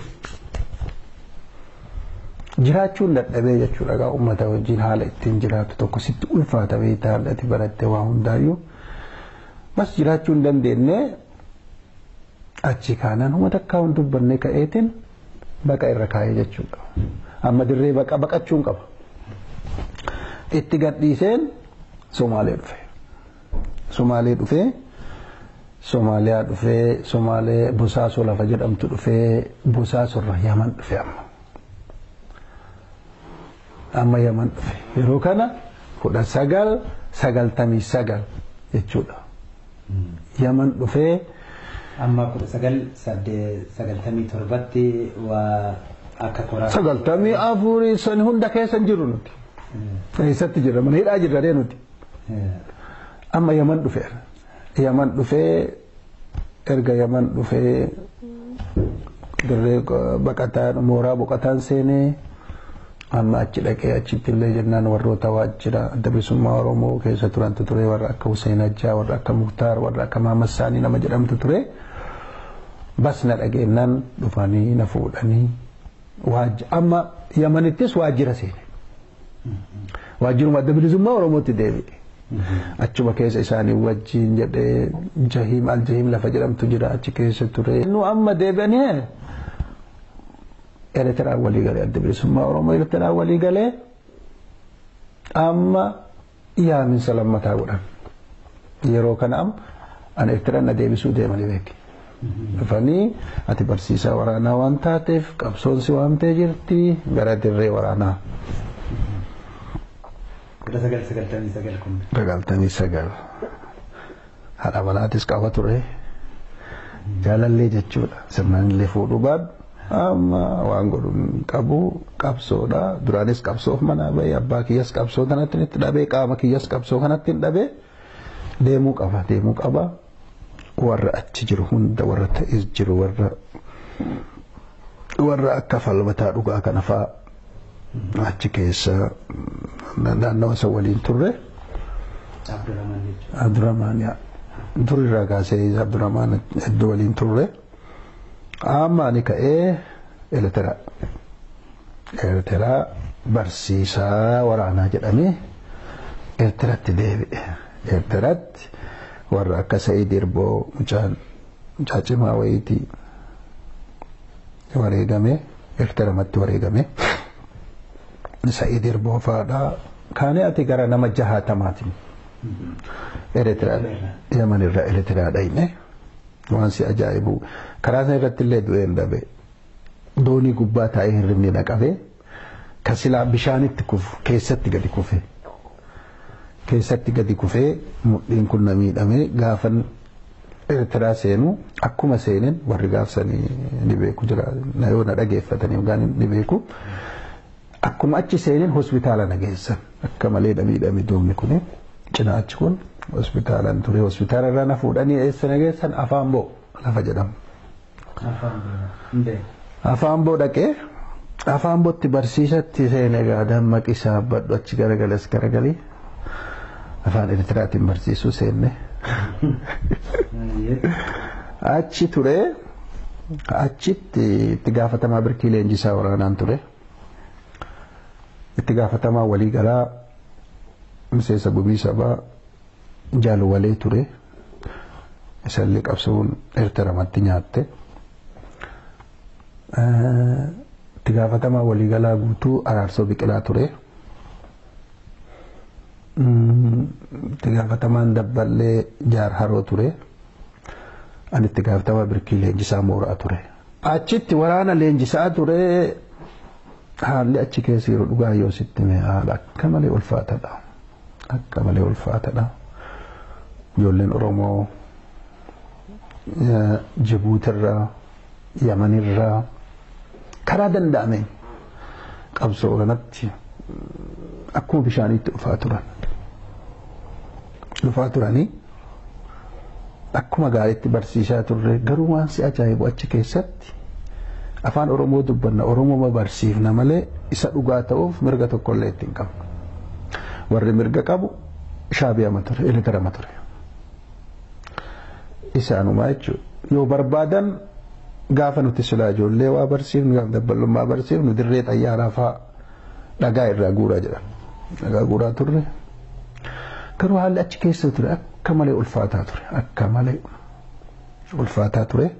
jiraachuun dadhabee jechuudha egaa uummata wajjin haala ittiin jiraatu tokko sitti ulfaata beektaa haalati baratte waa hundaayyuu bas jiraachuu hin dandeenye achi kaanaan uummata akka hin dubbanne ka'eetiin baqa irra kaa'ee jechuudha amma dirree baqa baqachuun qaba itti gadhiiseen somaalee dhufe somaalee dhufee somaaliyaa dhufee somaalee busaasoo lafa jedhamtu dhufee busaasorra yaman dhufe amma. amma yaman dhufe yeroo kana kudha sagal sagaltamii sagal jechuudha yaman dhufee amma kudha sagal sagaltamii torbatti waa akka koraa sagaltamii afurii san hunda keessa hin jiru nuti eessatti jirra mana hidhaa jirra nuti amma yaman dhufeera yaman dhufee erga yaman dhufee dirree baqataan mooraa boqataan seenee amma achi dhaqee achitti illee jennaan warroota waajjira adda bilisummaa oromoo keessa turantu ture warra akka Hussein Ajjaa warra akka Muktaar warra akka Mahamad Saanii nama jedhamtu ture bas na dhageennan dhufanii na fuudhanii amma yamanittis waajjira seene waajjiruma adda bilisummaa oromootti deebi'e achuma keessa isaanii wajjin jedhee jahiim al jahiim lafa jedhamtu jira achi keessa ture nu amma deebi'anii ኤርትራን ወሊ ገሌ አደ ብሊሱማ ኦሮሞ ኤርትራን ወሊ ገሌ አማ ያምን ሰለመታ ጎዳን የሮ ከናም አን ኤርትራን አደቢሱ ደመኒ ቤክ dhufanii ati barsiisaa waraanaa waan taateef qabsoon si waamtee jirti gara dirree waraanaa. kudha sagal sagaltamii sagal kun. Sagaltamii sagal. Haadha manaatis qaba ture. Jaalallee jechuudha. Sirnaan illee fuudhuu baadhu. amma waan godhuun qabu qabsoodha duraanis qabsoof mana bahee abbaa kiyyas qabsoo kanatti itti dhabee qaama kiyyas qabsoo kanatti hin dhabee deemuu qaba deemuu qaba warra achi jiru hunda warra ta'es jiru warra warra akka falmataa dhugaa kana fa'a achi keessa naannawa isa waliin turre Abdurrahmaan durirraa kaasee Abdurrahmaan iddoo waliin turre. amma ani ka'ee elektira Eertiraa barsiisaa waraanaa jedhamee Eertiratti deebi'e. Eertiratti warra akka Sa'iid Irboo mucaan mucaa cimaa wayiitii wareegame Eertiramatti wareegame. Sa'iid Irboo fa'aadhaa kaanee ati gara nama jahaatamaatiin Eertiraa Yaman irraa Eertiraa dhayne waan si ajaa'ibu karaa sana irratti illee du'een dhabe doonii gubbaa taa'ee hirribni naqabee kan silaa bishaanitti kufu keessatti gadi kufe keessatti gadi kufee mudhiin kun na miidhamee gaafan Eertiraa seenu akkuma seeneen warri gaafsanii ni beeku jira na yoo na dhageeffatanii yookaan ni beeku. Akkuma achi seeneen hospitaala na geessan akka malee na miidhame doonii kun cinaa achi kun hospitaalaan ture hospitaala irraa na fuudhanii eessa na geessan afaan boo lafa jedhamu. Afaan boo dhaqee afaan bootti barsiisatti seenee gaa dammaqisaa badhu achi garagalas garagalii afaan Eritiraatiin barsiisuu seenne. Achi ture achitti itti gaafatamaa birkii leenjisaa waraanaan ture. itti gaafatamaa waliigalaa miseensa gumii sabaa jaaluwalee ture isallee qabsoon eertiramatti nyaatte itti gaafatamaa waliigalaa guutuu araarsoo biqilaa ture itti gaafatamaan dabballee jaar haroo ture ani itti gaafatamaa birkii leenjisaa mooraa ture achitti waraana leenjisaa ture haalli achi keessa yeroo dhugaa yoo sitti mee haala akka malee ulfaatadha akka malee ulfaatadha ijoolleen oromoo jibuutirraa yamanirraa karaa danda'ameen qabsoo kanatti akkuma bishaaniitti dhufaa turan dhufaa turanii akkuma gaariitti barsiisaa turre garuu waan si ajaa'ibu achi keessatti afaan oromoo dubbanna oromoo barsiifna malee isa dhugaa ta'uuf mirga tokkollee ittiin qabnu warri mirga qabu shaabiyama ture eletarama ture isaanumaa jechuudha yoo barbaadan gaafa nuti silaa ijoollee waa barsiifnu gaafa dabballummaa barsiifnu dirree xayyaaraa fa'aa dhagaa irraa guuraa jedhan dhagaa guuraa turre garuu haalli achi keessa ture akka malee ulfaataa ture akka malee ulfaataa ture.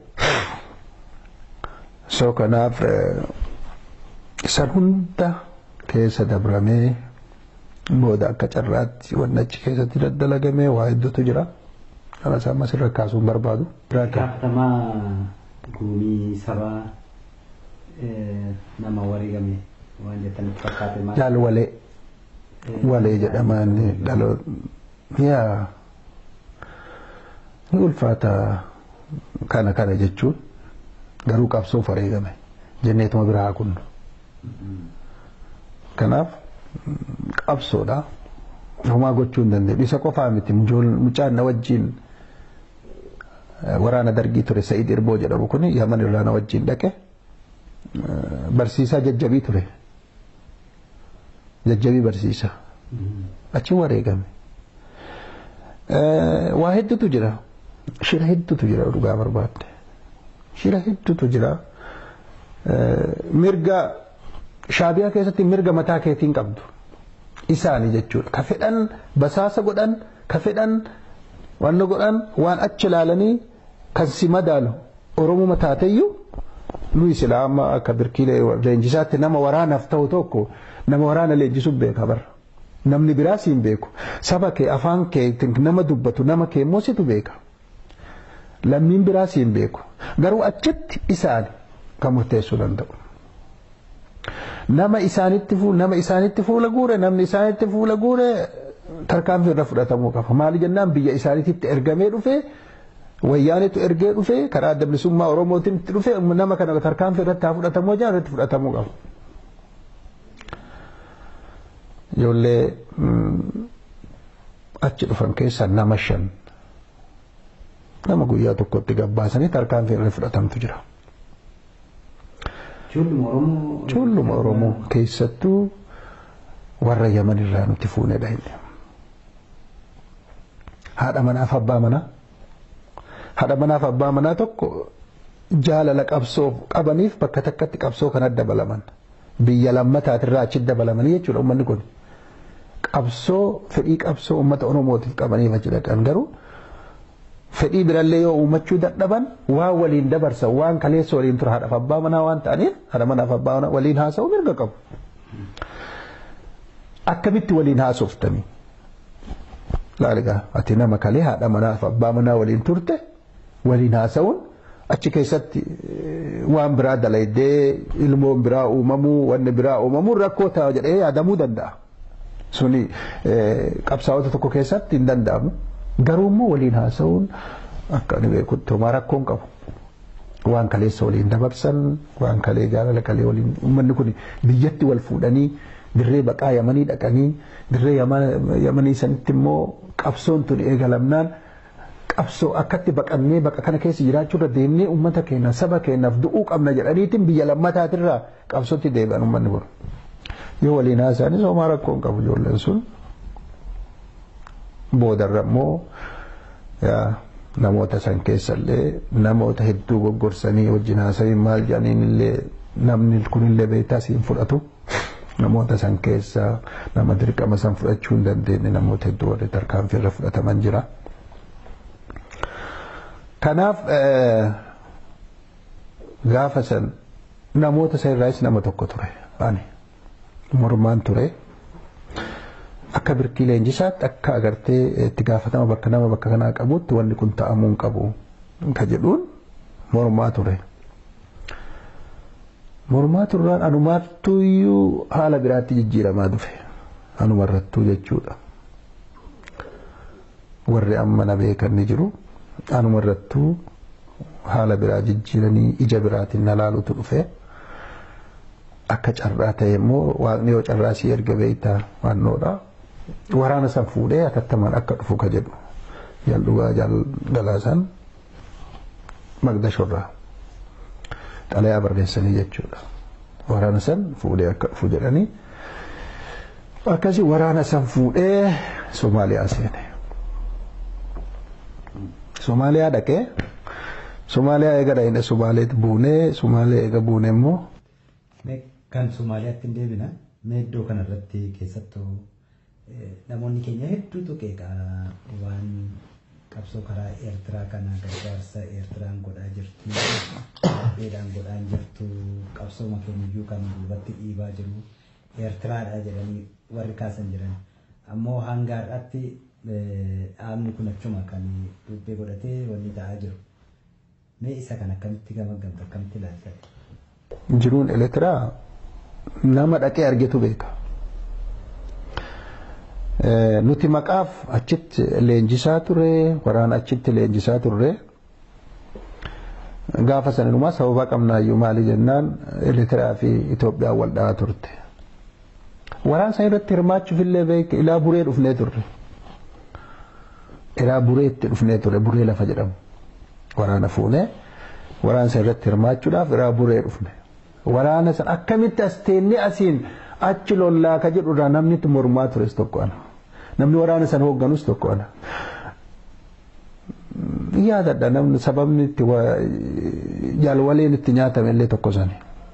so kanaaf isan hunda keessa dabramee booda akka carraatti wanni achi keessatti daddalagamee waa hedduutu jira kana isaan mas irra kaasuun barbaadu. Gaafatamaa guumii sabaa nama wareegame waan jettanitti fakkaate maal? Jaal walee walee jedhaman dhaloota yaa ni ulfaata kana kana jechuun. garuu qabsoof wareegame jenneetuma biraa kun kanaaf qabsoodha homaa gochuu hin dandeenye isa qofaa miti mucaan na wajjiin waraana dargii ture Sa'iid Irboo jedhamu kun Yaman irraa na wajjiin dhaqe barsiisaa jajjabii ture jajjabii barsiisaa achi wareegame waa hedduutu jira shira hedduutu jira dhugaa barbaadde. shira hedduutu jira. Mirga shaabiyaa keessatti mirga mataa keetiin qabdu. Isaani jechuudha. Ka fedhan basaasa godhan, ka fedhan wanna godhan waan achi ilaalanii kan si madaalu Oromoo taateyyuu nuyi silaa amma akka birkiilee leenjisaatti nama waraanaaf ta'u tokko nama waraana leenjisuuf beeka bara. Namni biraa siin beeku. Saba kee afaan kee nama dubbatu nama kee immoo situ beeka. lammiin biraa siin beeku garuu achitti isaan kan murteessuu danda'u. Nama isaanitti nama isaanitti fuula guure namni isaanitti fuula guure tarkaanfii irra fudhatamuu qaba. Maali jennaan biyya isaaniitti ergamee dhufee wayyaanitu ergee dhufee karaa adda bilisummaa Oromootiin itti dhufee nama kana tarkaanfii irratti haa fudhatamuu jaan irratti fudhatamuu qaba. Ijoollee achi dhufan keessaa nama shan nama guyyaa tokkotti gabbaasanii tarkaanfii irra fudhatamtu jira. Ijoolluma Oromoo keessattuu warra Yaman irraa nuti fuunedha inni. Haadha manaaf abbaa manaa. Haadha manaaf abbaa manaa tokko jaalala qabsoo qabaniif bakka takkatti qabsoo kan adda balaman. biyya lammataatirraa achi dabalamanii jechuudha uummanni kun. Qabsoo fedhii qabsoo uummata Oromootiif qabaniif achi dhaqan garuu fedhii birallee yoo uumachuu dadhaban waan waliin dabarsan waan kaleessa waliin ture haadhaaf abbaa manaa waan ta'aniif haadha manaaf abbaa manaa waliin haasa'uu mirga qabu. Akkamitti waliin haasoftanii? Laaligaa ati nama kalee haadha manaaf abbaa manaa waliin turte waliin haasa'uun achi keessatti waan biraa dalaydee ilmoon biraa uumamuu wanni biraa uumamuun rakkoo ta'a jedhee yaadamuu danda'a. Suni qabsaa'ota tokko keessatti hin danda'amu. Garuu immoo waliin haasa'uun akka ani beekutti homaa rakkoon qabu. Waan kaleessa waliin dabarsan waan kalee jaalala kalee waliin uummanni kun biyyatti wal fuudhanii dirree baqaa yamanii dhaqanii dirree yamanii sanitti immoo qabsoon tun eegalamnaan qabsoo akkatti baqannee baqa kana keessa jiraachuu irra deemnee uummata keenya saba keenyaaf du'uu qabna jedhaniitiin biyya lammataatirraa qabsootti deebi'an uummanni kun. Yoo waliin haasa'anis homaa rakkoon qabu ijoolleen sun. Boodarra immoo namoota san keessallee namoota hedduu goggorsanii wajjin haasa'in maal jedhaniin illee namni kunillee beektaa siin fudhatu. namoota san keessa nama dirqama san fudhachuu hin dandeenye namoota hedduu warri tarkaanfii irra fudhataman jira. Kanaaf gaafa san namoota san irraas nama tokko ture ani mormaan ture. Akka birkii leenjisaatti akka agartee itti gaafatama bakka nama bakka kanaa qabutti wanni kun ta'amuu hin qabu ka jedhuun mormaa ture. mormaa turraan anumaattuu iyyuu haala biraatti jijjiiramaa dhufe anumarrattuu jechuudha. Warri amma na beekan ni jiru anumarrattuu haala biraa jijjiiranii ija biraatiin na laalutu dhufe. Akka carraa ta'e immoo waaqni yoo carraa sii erga beektaa waannoodha. Waraana san fuudhee atattamaan akka dhufu ka jedhu. Jal'ugaa galaasan Magdashorraa. xalayaa barreessanii jechuudha. Waraana san fuudhee akka dhufu jedhanii akkasii waraana san fuudhee Somaaliyaa seene. Somaaliyaa dhaqee Somaaliyaa eega dhaqee Somaaliyaatti buunee Somaaliyaa eega buunee immoo. Kan Somaaliyaatti hin deebina mee iddoo kanarratti keessattuu namoonni keenya hedduutu qeeqa waan qabsoo karaa eertiraa kana gargaarsa eertiraan godhaa jirtu dheedhaan godhaa jirtu qabsooma keenyayyuu kan duubatti dhiibaa jiru eertiraadha jedhanii warri kaasan jiran ammoo hanga har'aatti dhaabni kun achuma kan dubbee godhatee wanni ta'aa jiru mee isa kan akkamitti gamaggamta akkamitti ilaalta. Jiruun eertiraa nama dhaqee argetu beeka. nuti maqaaf achitti leenjisaa ture waraana achitti leenjisaa turre gaafa saninumaa sababa qabnaayyuu maali jennaan Eertiraa fi Itoophiyaan wal dhahaa turte. Waraan san irratti hirmaachuuf illee beek ilaa buree dhufnee turre. Ilaa bureetti dhufnee turre buree lafa jedhamu. Waraana fuunee waraan san irratti hirmaachuudhaaf ilaa buree dhufne. Waraana san akkamitti as teennee asiin achi lollaa ka jedhurraa namni itti mormaa tures tokko ana. namni waraana san hoogganus tokko ana. Yaadadha namni sababni itti jaalwaleen itti nyaatame illee tokko sani.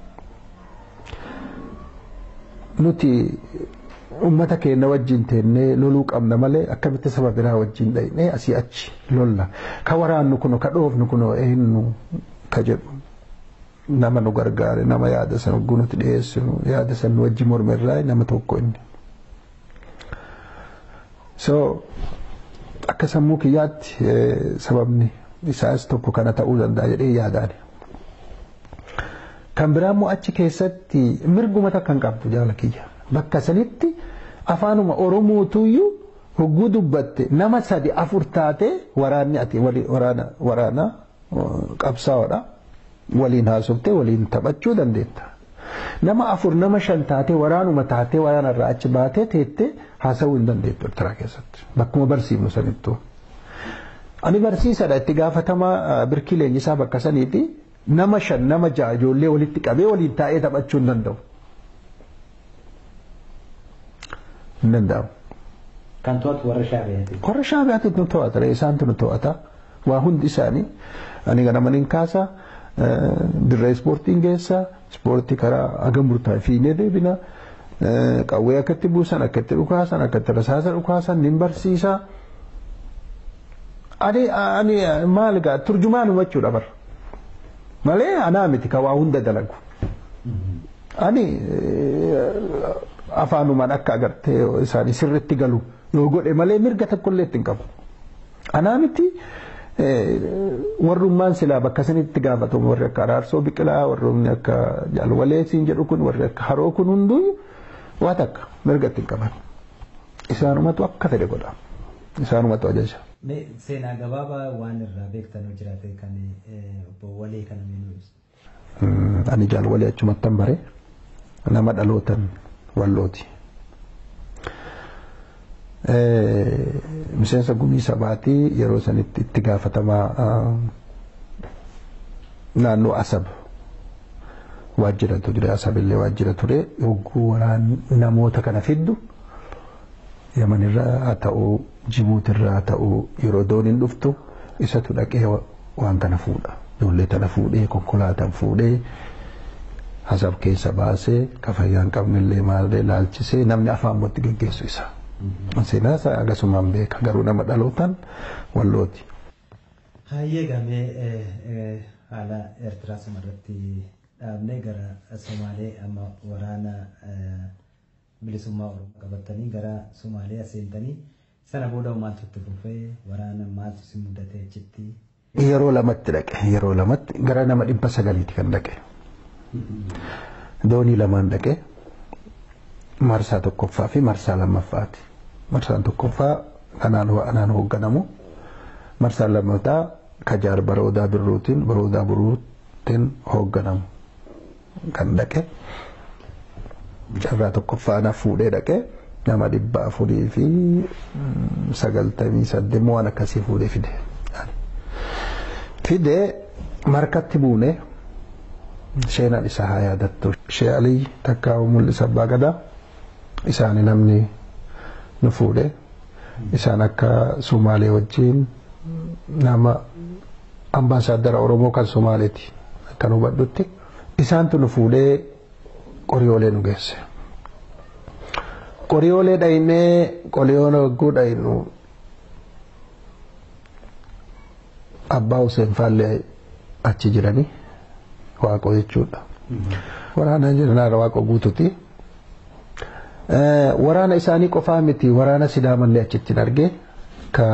Nuti uummata keenya wajjin teennee loluu qabna malee akkamitti saba biraa wajjin dhaqnee asii achi lolla. Ka waraannu kuno ka dhoofnu kuno eenyu ka jedhu. Nama nu gargaare nama yaada san hogguu nuti dhiyeessinu yaada san nu wajjin mormerraa nama tokko inni. so akka sammuu kiyyaatti sababni isaas tokko kana ta'uu danda'a jedhee yaadaan. Kan biraa immoo achi keessatti mirguma takka hin qabdu jaala kiyya. Bakka sanitti afaanuma Oromootuyyuu hogguu dubbatte nama sadi afur taate waraanni ati waraana waraana qabsaa'oodha. Waliin haasoftee waliin taphachuu dandeetta. Nama afur nama shan taatee waraanuma taatee waraanarraa achi baatee teettee haasawuu hin dandeettu Eertiraa keessatti. Bakkuma barsiifnu sanittuu. Ani barsiisadha itti gaafatama birkii leenjisaa bakka saniiti nama shan nama ja'a ijoollee walitti qabee waliin taa'ee taphachuu hin danda'u. Hin danda'amu. Kan to'atu warra shaabiyaati. Warra shaabiyaatti nu to'ata isaantu nu to'ata waa hundi isaanii ani ganama nin kaasa dirree ispoortiin geessa ispoortii karaa haga murtaa'e fiinee deebina qawwee akkatti buusan akkatti dhukaasan akkatti rasaasa dhukaasan nin barsiisa. Ani ani maal gaa turjumaan hubachuudha bara malee anaa miti ka waa hunda dalagu. Ani afaanumaan akka agartee isaanii sirritti galu yoo godhe malee mirga tokkollee ittiin qabu. Anaa miti warrummaan silaa bakka sanitti gaafatamu warri akka araarsoo biqilaa warroonni akka jaalwalee siin jedhu kun warri akka haroo kun hunduu waa takka mirga ittiin qaban. Isaanumatu akka fedhe godha. Isaanumatu ajaja. Seenaa gabaabaa waan irraa beektan jiraate kan obbo Walee kana meenuu Ani jaalwalee achumattan bare nama dhalootan wallooti. miseensa gumii sabaatii yeroo sanitti itti gaafatamaa naannoo asab waajjiratu ture asabillee waajjira ture yogguu waraan namoota kana fiddu yamanirraa haa ta'u jibuutirraa haa ta'u yeroo dooniin dhuftu isatu dhaqee waan kana fuudha ijoollee tana fuudhee konkolaataan fuudhee asab keessa baasee kafayyaan qabnillee maallee laalchisee namni afaan mootti geggeessu isaa. Seenaa isaa akkasumaan beeka garuu nama dhalootaan wallooti. Hayyee gamee haala Eertiraa sumarratti dhaabnee gara Somaalee amma waraana bilisummaa Oromoo qabatanii gara Somaalee seentanii sana booda maaltu itti fufee waraana maaltu si mudate achitti. Yeroo lamatti dhaqe yeroo lamatti gara nama dhibba sagaliiti kan dhaqe. Doonii lamaan dhaqe. marsaa tokkoffaa fi marsaa lammaffaati. Marsaan tokkoffaa kanaan anaan hoogganamu. Marsaan lammataa kajaar baroodaa birruutiin baroodaa birruutiin hoogganamu kan dhaqe. Carraa tokkoffaa ana fuudhee dhaqe nama dhibba afurii fi sagaltamii saddeet waan akkasii fuudhee fide. Fidee markatti buune sheenaan isaa haa yaadattu. Shee Alii takkaa mul'isa abbaa gadaa. isaani namni nu fuudhe isaan akka Sumaalee wajjin nama ambaasaaddara Oromoo kan Sumaaleeti kan hubadhutti isaantu nu fuudhee qoriyoolee nu geesse. Qoriyoolee dhaynee qoriyoon wagguu dhaynu abbaa Hussein Faallee achi jiranii waaqoo jechuudha. Waraana jeneraal waaqoo guututi. waraana isaanii qofaa miti waraana sidaamallee achitti arge ka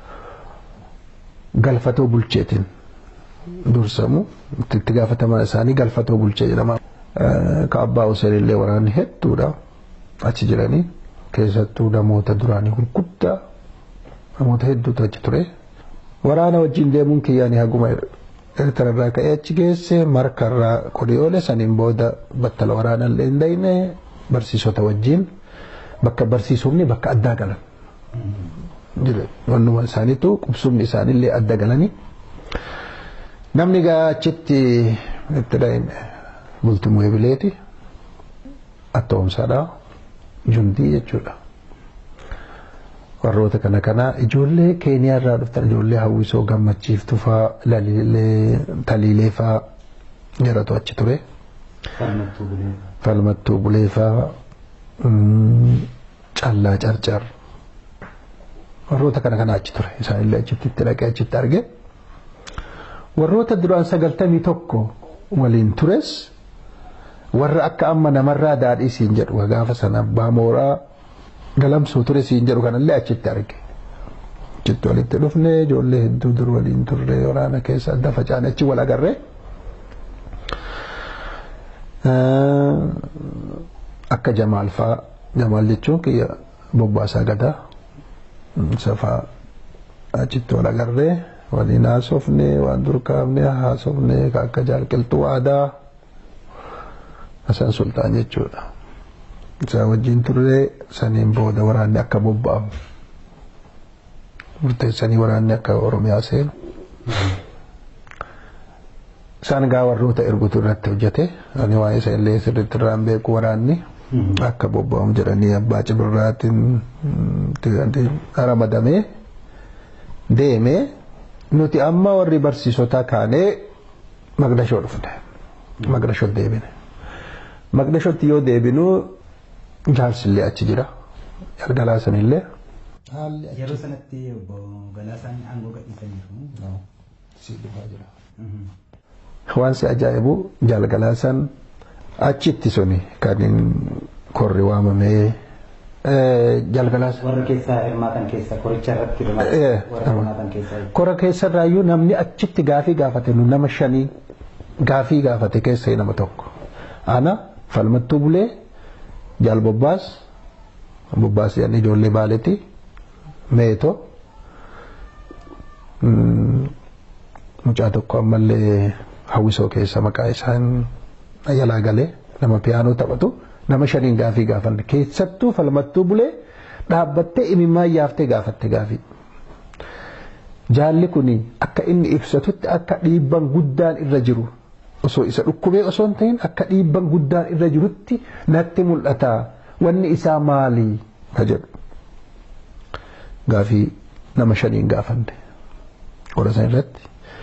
galfatoo bulcheetiin dursamu itti gaafatamaa isaanii galfatoo bulchee jedhama. Ka abbaa Hussein illee waraanni hedduudha achi jiranii keessattuu namoota duraanii gurguddaa namoota hedduutu achi ture. Waraana wajjin deemuun kiyyaanii haguma Eertirarraa ka'ee achi geesse markarraa qoriyoole saniin booda battala waraana illee hin dhayne barsiisota wajjin bakka barsiisumni bakka addaa galan. Wannuma isaaniitu qubsumni isaaniillee adda galanii. Namni gaa achitti itti dhahime bultumuu ebileeti attoomsaadha jundii jechuudha. Warroota kana kana ijoollee keeniyaa irraa dhuftan ijoollee hawwisoo gammachiiftu faa taliilee faa jedhatu achi ture. falmattuu buleefaa callaa carcar warroota kana kana achi ture isaanillee achitti itti dhaqee achitti arge warroota duraan sagaltamii tokko waliin tures warra akka amma namarraa daadhii siin jedhu gaafa sana abbaa mooraa galamsuu ture siin jedhu kanallee achitti arge. Achitti walitti dhufne ijoollee hedduu dur waliin turre waraana keessa adda facaane achi wal agarree. akka jamaal faa jamaal jechuun kiyya bobbaasaa gadaa safaa achitti wal agarree waliin haasofne waan dur kaafne haasofne akka jaalqiltuu aadaa Hasan Sultaan jechuudha. Isaa wajjin turre saniin booda waraanni akka bobba'amu murteessanii waraanni akka Oromiyaa seenu. isaan gaa warroota ergutu irratti hojjete ani waan isa illee sirriitti irraan beeku waraanni akka bobba'amu jedhanii abbaa cibirraatiin ramadamee deemee nuti amma warri barsiisotaa kaanee Magdashoo dhufne. Magdashoo deebine. Magdashootti yoo deebinu jaarsillee achi jira. Galgalaasanillee. Yeroo sanatti obbo Galaasaan aangoo gadhiisaniiru. Si dhufaa jira. Waan si ajaa'ibu jaalgalaasan achitti suni kan korri waamamee jalgalaas. Warra keessaa hirmaatan keessa koricha irratti Eh, warra hirmaatan keessaa. Kora keessarraayyuu namni achitti gaafii gaafate nu nama shanii gaafii gaafate keessa nama tokko. Ana falmattuu bulee jaal bobbaas bobbaas jedhan ijoollee baaleeti meeto mm, mucaa tokko ammallee hawwisoo keessa maqaa isaan yalaa galee nama piyaanoo taphatu nama shaniin gaafii gaafanne keessattuu falmattuu bulee dhaabbattee imimmaan yaaftee gaafatte gaafii. Jaalli kun akka inni ibsatutti akka dhiibban guddaan irra jiru osoo isa dhukkubee osoo hin ta'in akka dhiibban guddaan irra jirutti natti mul'ata wanni isaa maali ka jedhu. Gaafii nama shaniin gaafanne qola san irratti.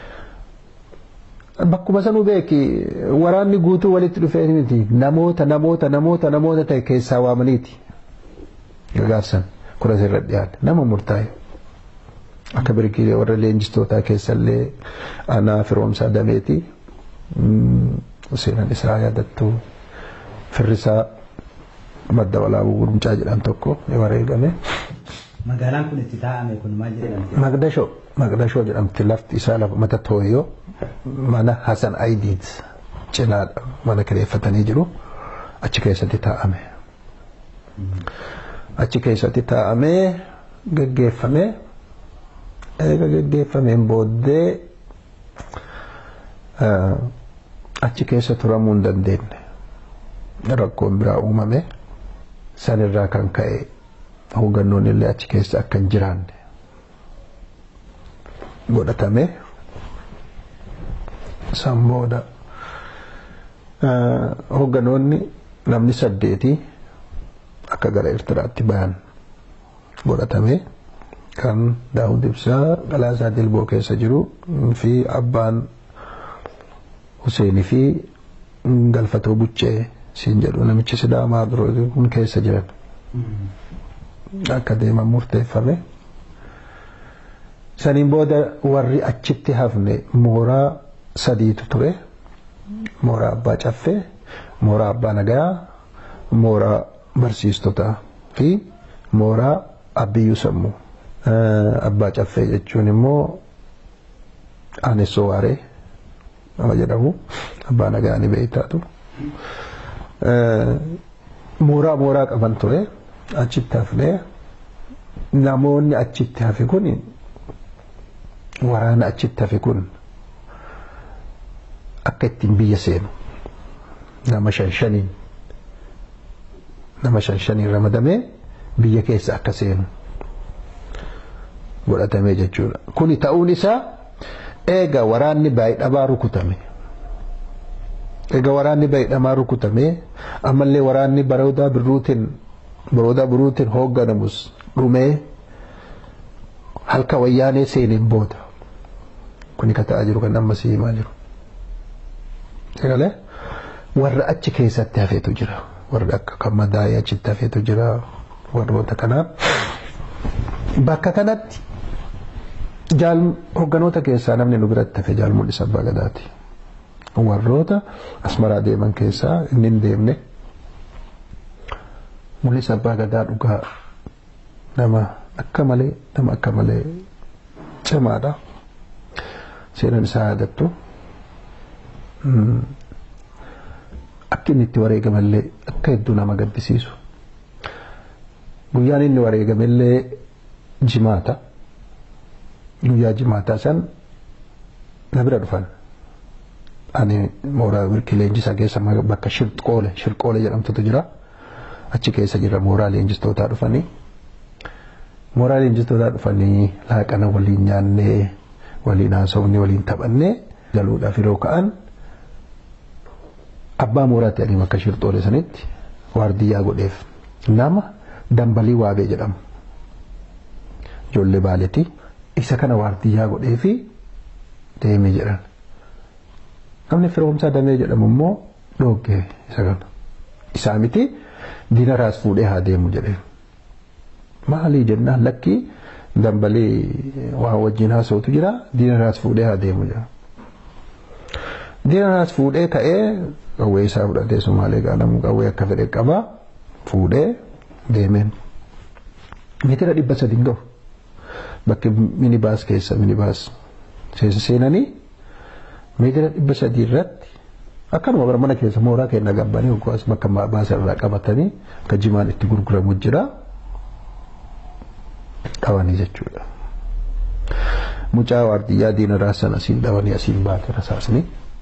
Bakkuma sanuu beeki waraanni guutuu walitti dhufee miti namoota namoota namoota namoota ta'e keessaa waamaniiti. Gargaarsan kura irra dhiyaate nama murtaa'e. Akka birkiilee warra leenjistootaa keessallee anaa firoomsaa dameeti. Seenaan isaa yaadattu firrisaa madda walaabuu gurmucaa jedhan tokko ni wareegame. Magaalaan kun itti taa'ame kun maal jedhamti? Magdashoo Magdashoo jedhamti lafti isaa lafa mata tooyyoo mana Hasan Aidiit cinaadha mana kireeffatanii jiru achi keessatti taa'ame. Achi keessatti taa'amee geggeeffame eega geggeeffameen booddee achi keessa turamuu hin dandeenye rakkoon biraa uumame sanirraa kan ka'e hoggannoonni illee achi keessa akka hin jiraanne godhatame san booda hoggannoonni namni saddeeti akka gara Eertiraatti bayan godhatame kan Daawud Ibsaa Galaasaa Dilboo keessa jiru fi abbaan Huseenii fi Galfatoo Buccee siin jedhu namichi Sidaamaa biroo kun keessa jiran. akka deeman murteeffame. Saniin booda warri achitti hafne mooraa sadiitu ture. Mooraa abbaa caffee, mooraa abbaa nagayaa, mooraa barsiistotaa fi mooraa abbiyyuu sammuu. Abbaa caffee jechuun immoo aanessoo waaree nama jedhamu abbaa nagaa ni beektaatu. Mooraa mooraa qaban ture. achitti hafnee namoonni achitti hafe kun waraana achitti hafe kun akka ittiin biyya seenu nama shan shaniin nama shan shaniin ramadamee biyya keessa akka seenu godhatamee jechuudha. Kuni ta'uun isaa eega waraanni baay'ee rukutame. Eega waraanni baay'ee rukutame ammallee waraanni baroodaa birruutiin baroodaa biruutiin hoogganamus dhumee halka wayyaanee seeneen booda kuni ka ta'aa jiru kan amma si himaa jiru. Egalee warra achi keessatti hafeetu jira warra akka kan madaa'ee achitti hafeetu jira warroota kanaa. Bakka kanatti jaal hoogganoota keessaa namni nu biratti hafe jaal mul'isa abbaa gadaati. Warroota asmaraa deeman keessaa inni hin deemne. mul'isa abbaa gadaa dhugaa nama akka malee nama akka malee cimaadha. Seenaan isaa yaadattu akka inni itti wareegamallee akka hedduu nama gaddisiisu. Guyyaan inni wareegamallee jimaata. Guyyaa jimaataa san na bira dhufan. Ani mooraa birkii leenjisaa keessa bakka shirqoole shirqoole jedhamtutu jira. achi keessa jira mooraa leenjistootaa dhufanii mooraa leenjistootaa dhufanii laaqana waliin nyaannee waliin haasofne waliin taphannee galuudhaaf yeroo ka'an abbaa mooraatti adiin akka shirxoole sanitti waardiyyaa godheef nama dambalii waabee jedhamu ijoollee baaletii isa kana waardiyyaa godhee fi deemee jedhan namni firoomsaa damee jedhamu immoo dhoggee isa kana isaa miti diina raas fuudhee haa deemu jedhee maalii jennaan lakkii dambalii waan wajjin haasa'utu jira diina raas fuudhee haa deemu jira. Diina raas fuudhee ka'ee qawwee isaa fudhatee sumaalee gaalamu qawwee akka fedhe qaba fuudhee deemeen. Meetira dhibba sadiin gahu bakki minibaas keessa minibaas seenanii meetira dhibba sadii irratti akkanuma bara mana keessa mooraa keenya gabbanii yookaas bakka baasa irraa qabatanii akka jimaan itti gurguramu jira qabanii jechuudha. Mucaa waardiyyaa diina raasan asiin dhabanii asiin baate rasaasni.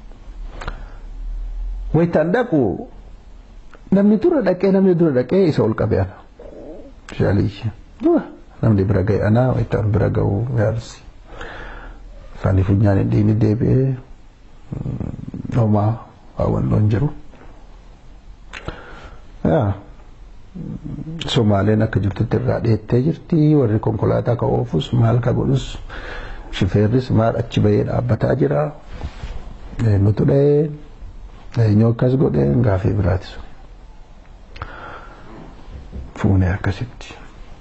Wayitaan dhaqu namni dura dhaqee namni dura dhaqee isa ol qabee ana. Shaalii dura namni bira ga'e ana wayitaan bira ga'u yaarsi. Faanii funyaan hin dhiini deebi'ee homaa hawwannoon jiru. Somaaleen akka jirtutti irraa dheettee jirti warri konkolaataa ka oofus maal ka godhus shifeerris maal achi bahee dhaabbataa jira. Nutu dhahee eenyu akkas godhee gaafii biraati sun. Fuunee akkasitti.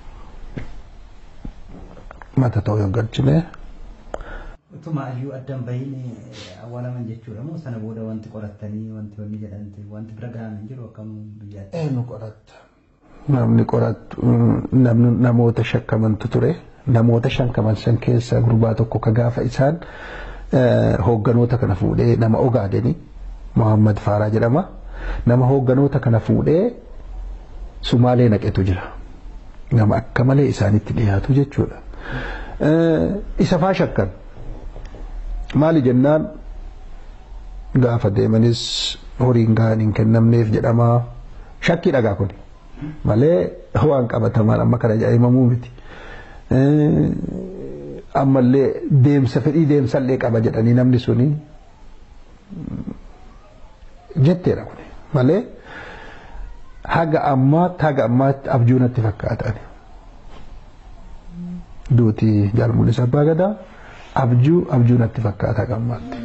Mata ta'uu yoo galchine. Utuma iyyuu addan bahiin awwaalaman jechuudha moo sana booda wanti qorattanii wanti wanni jedhamte wanti bira gahan hin jiru akkam biyyaatti. Eenyu qoratta? Namni qorattu namoota shakkamantu ture. Namoota shakkaman san keessa gurbaa tokko ka gaafa isaan hoogganoota kana fuudhee nama ogaadeni Muhammad Faaraa jedhama. Nama hoogganoota kana fuudhee Sumaalee naqetu jira. Nama akka malee isaanitti dhiyaatu jechuudha. Isa faa shakkan. Maali jennaan gaafa deemanis horiin gahaan hin kennamneef jedhama. Shakkii dhagaa kun malee waan qabatamaan amma kana jaa'imamuu miti. Ammallee deemsa fedhii deemsallee qaba jedhanii namni suni jetteedha kun malee haga ammaatti haga ammaatti abjuu natti fakkaatan. Duuti jaalmuun isaa abbaa gadaa abjuu abjuu natti fakkaata haga ammaatti.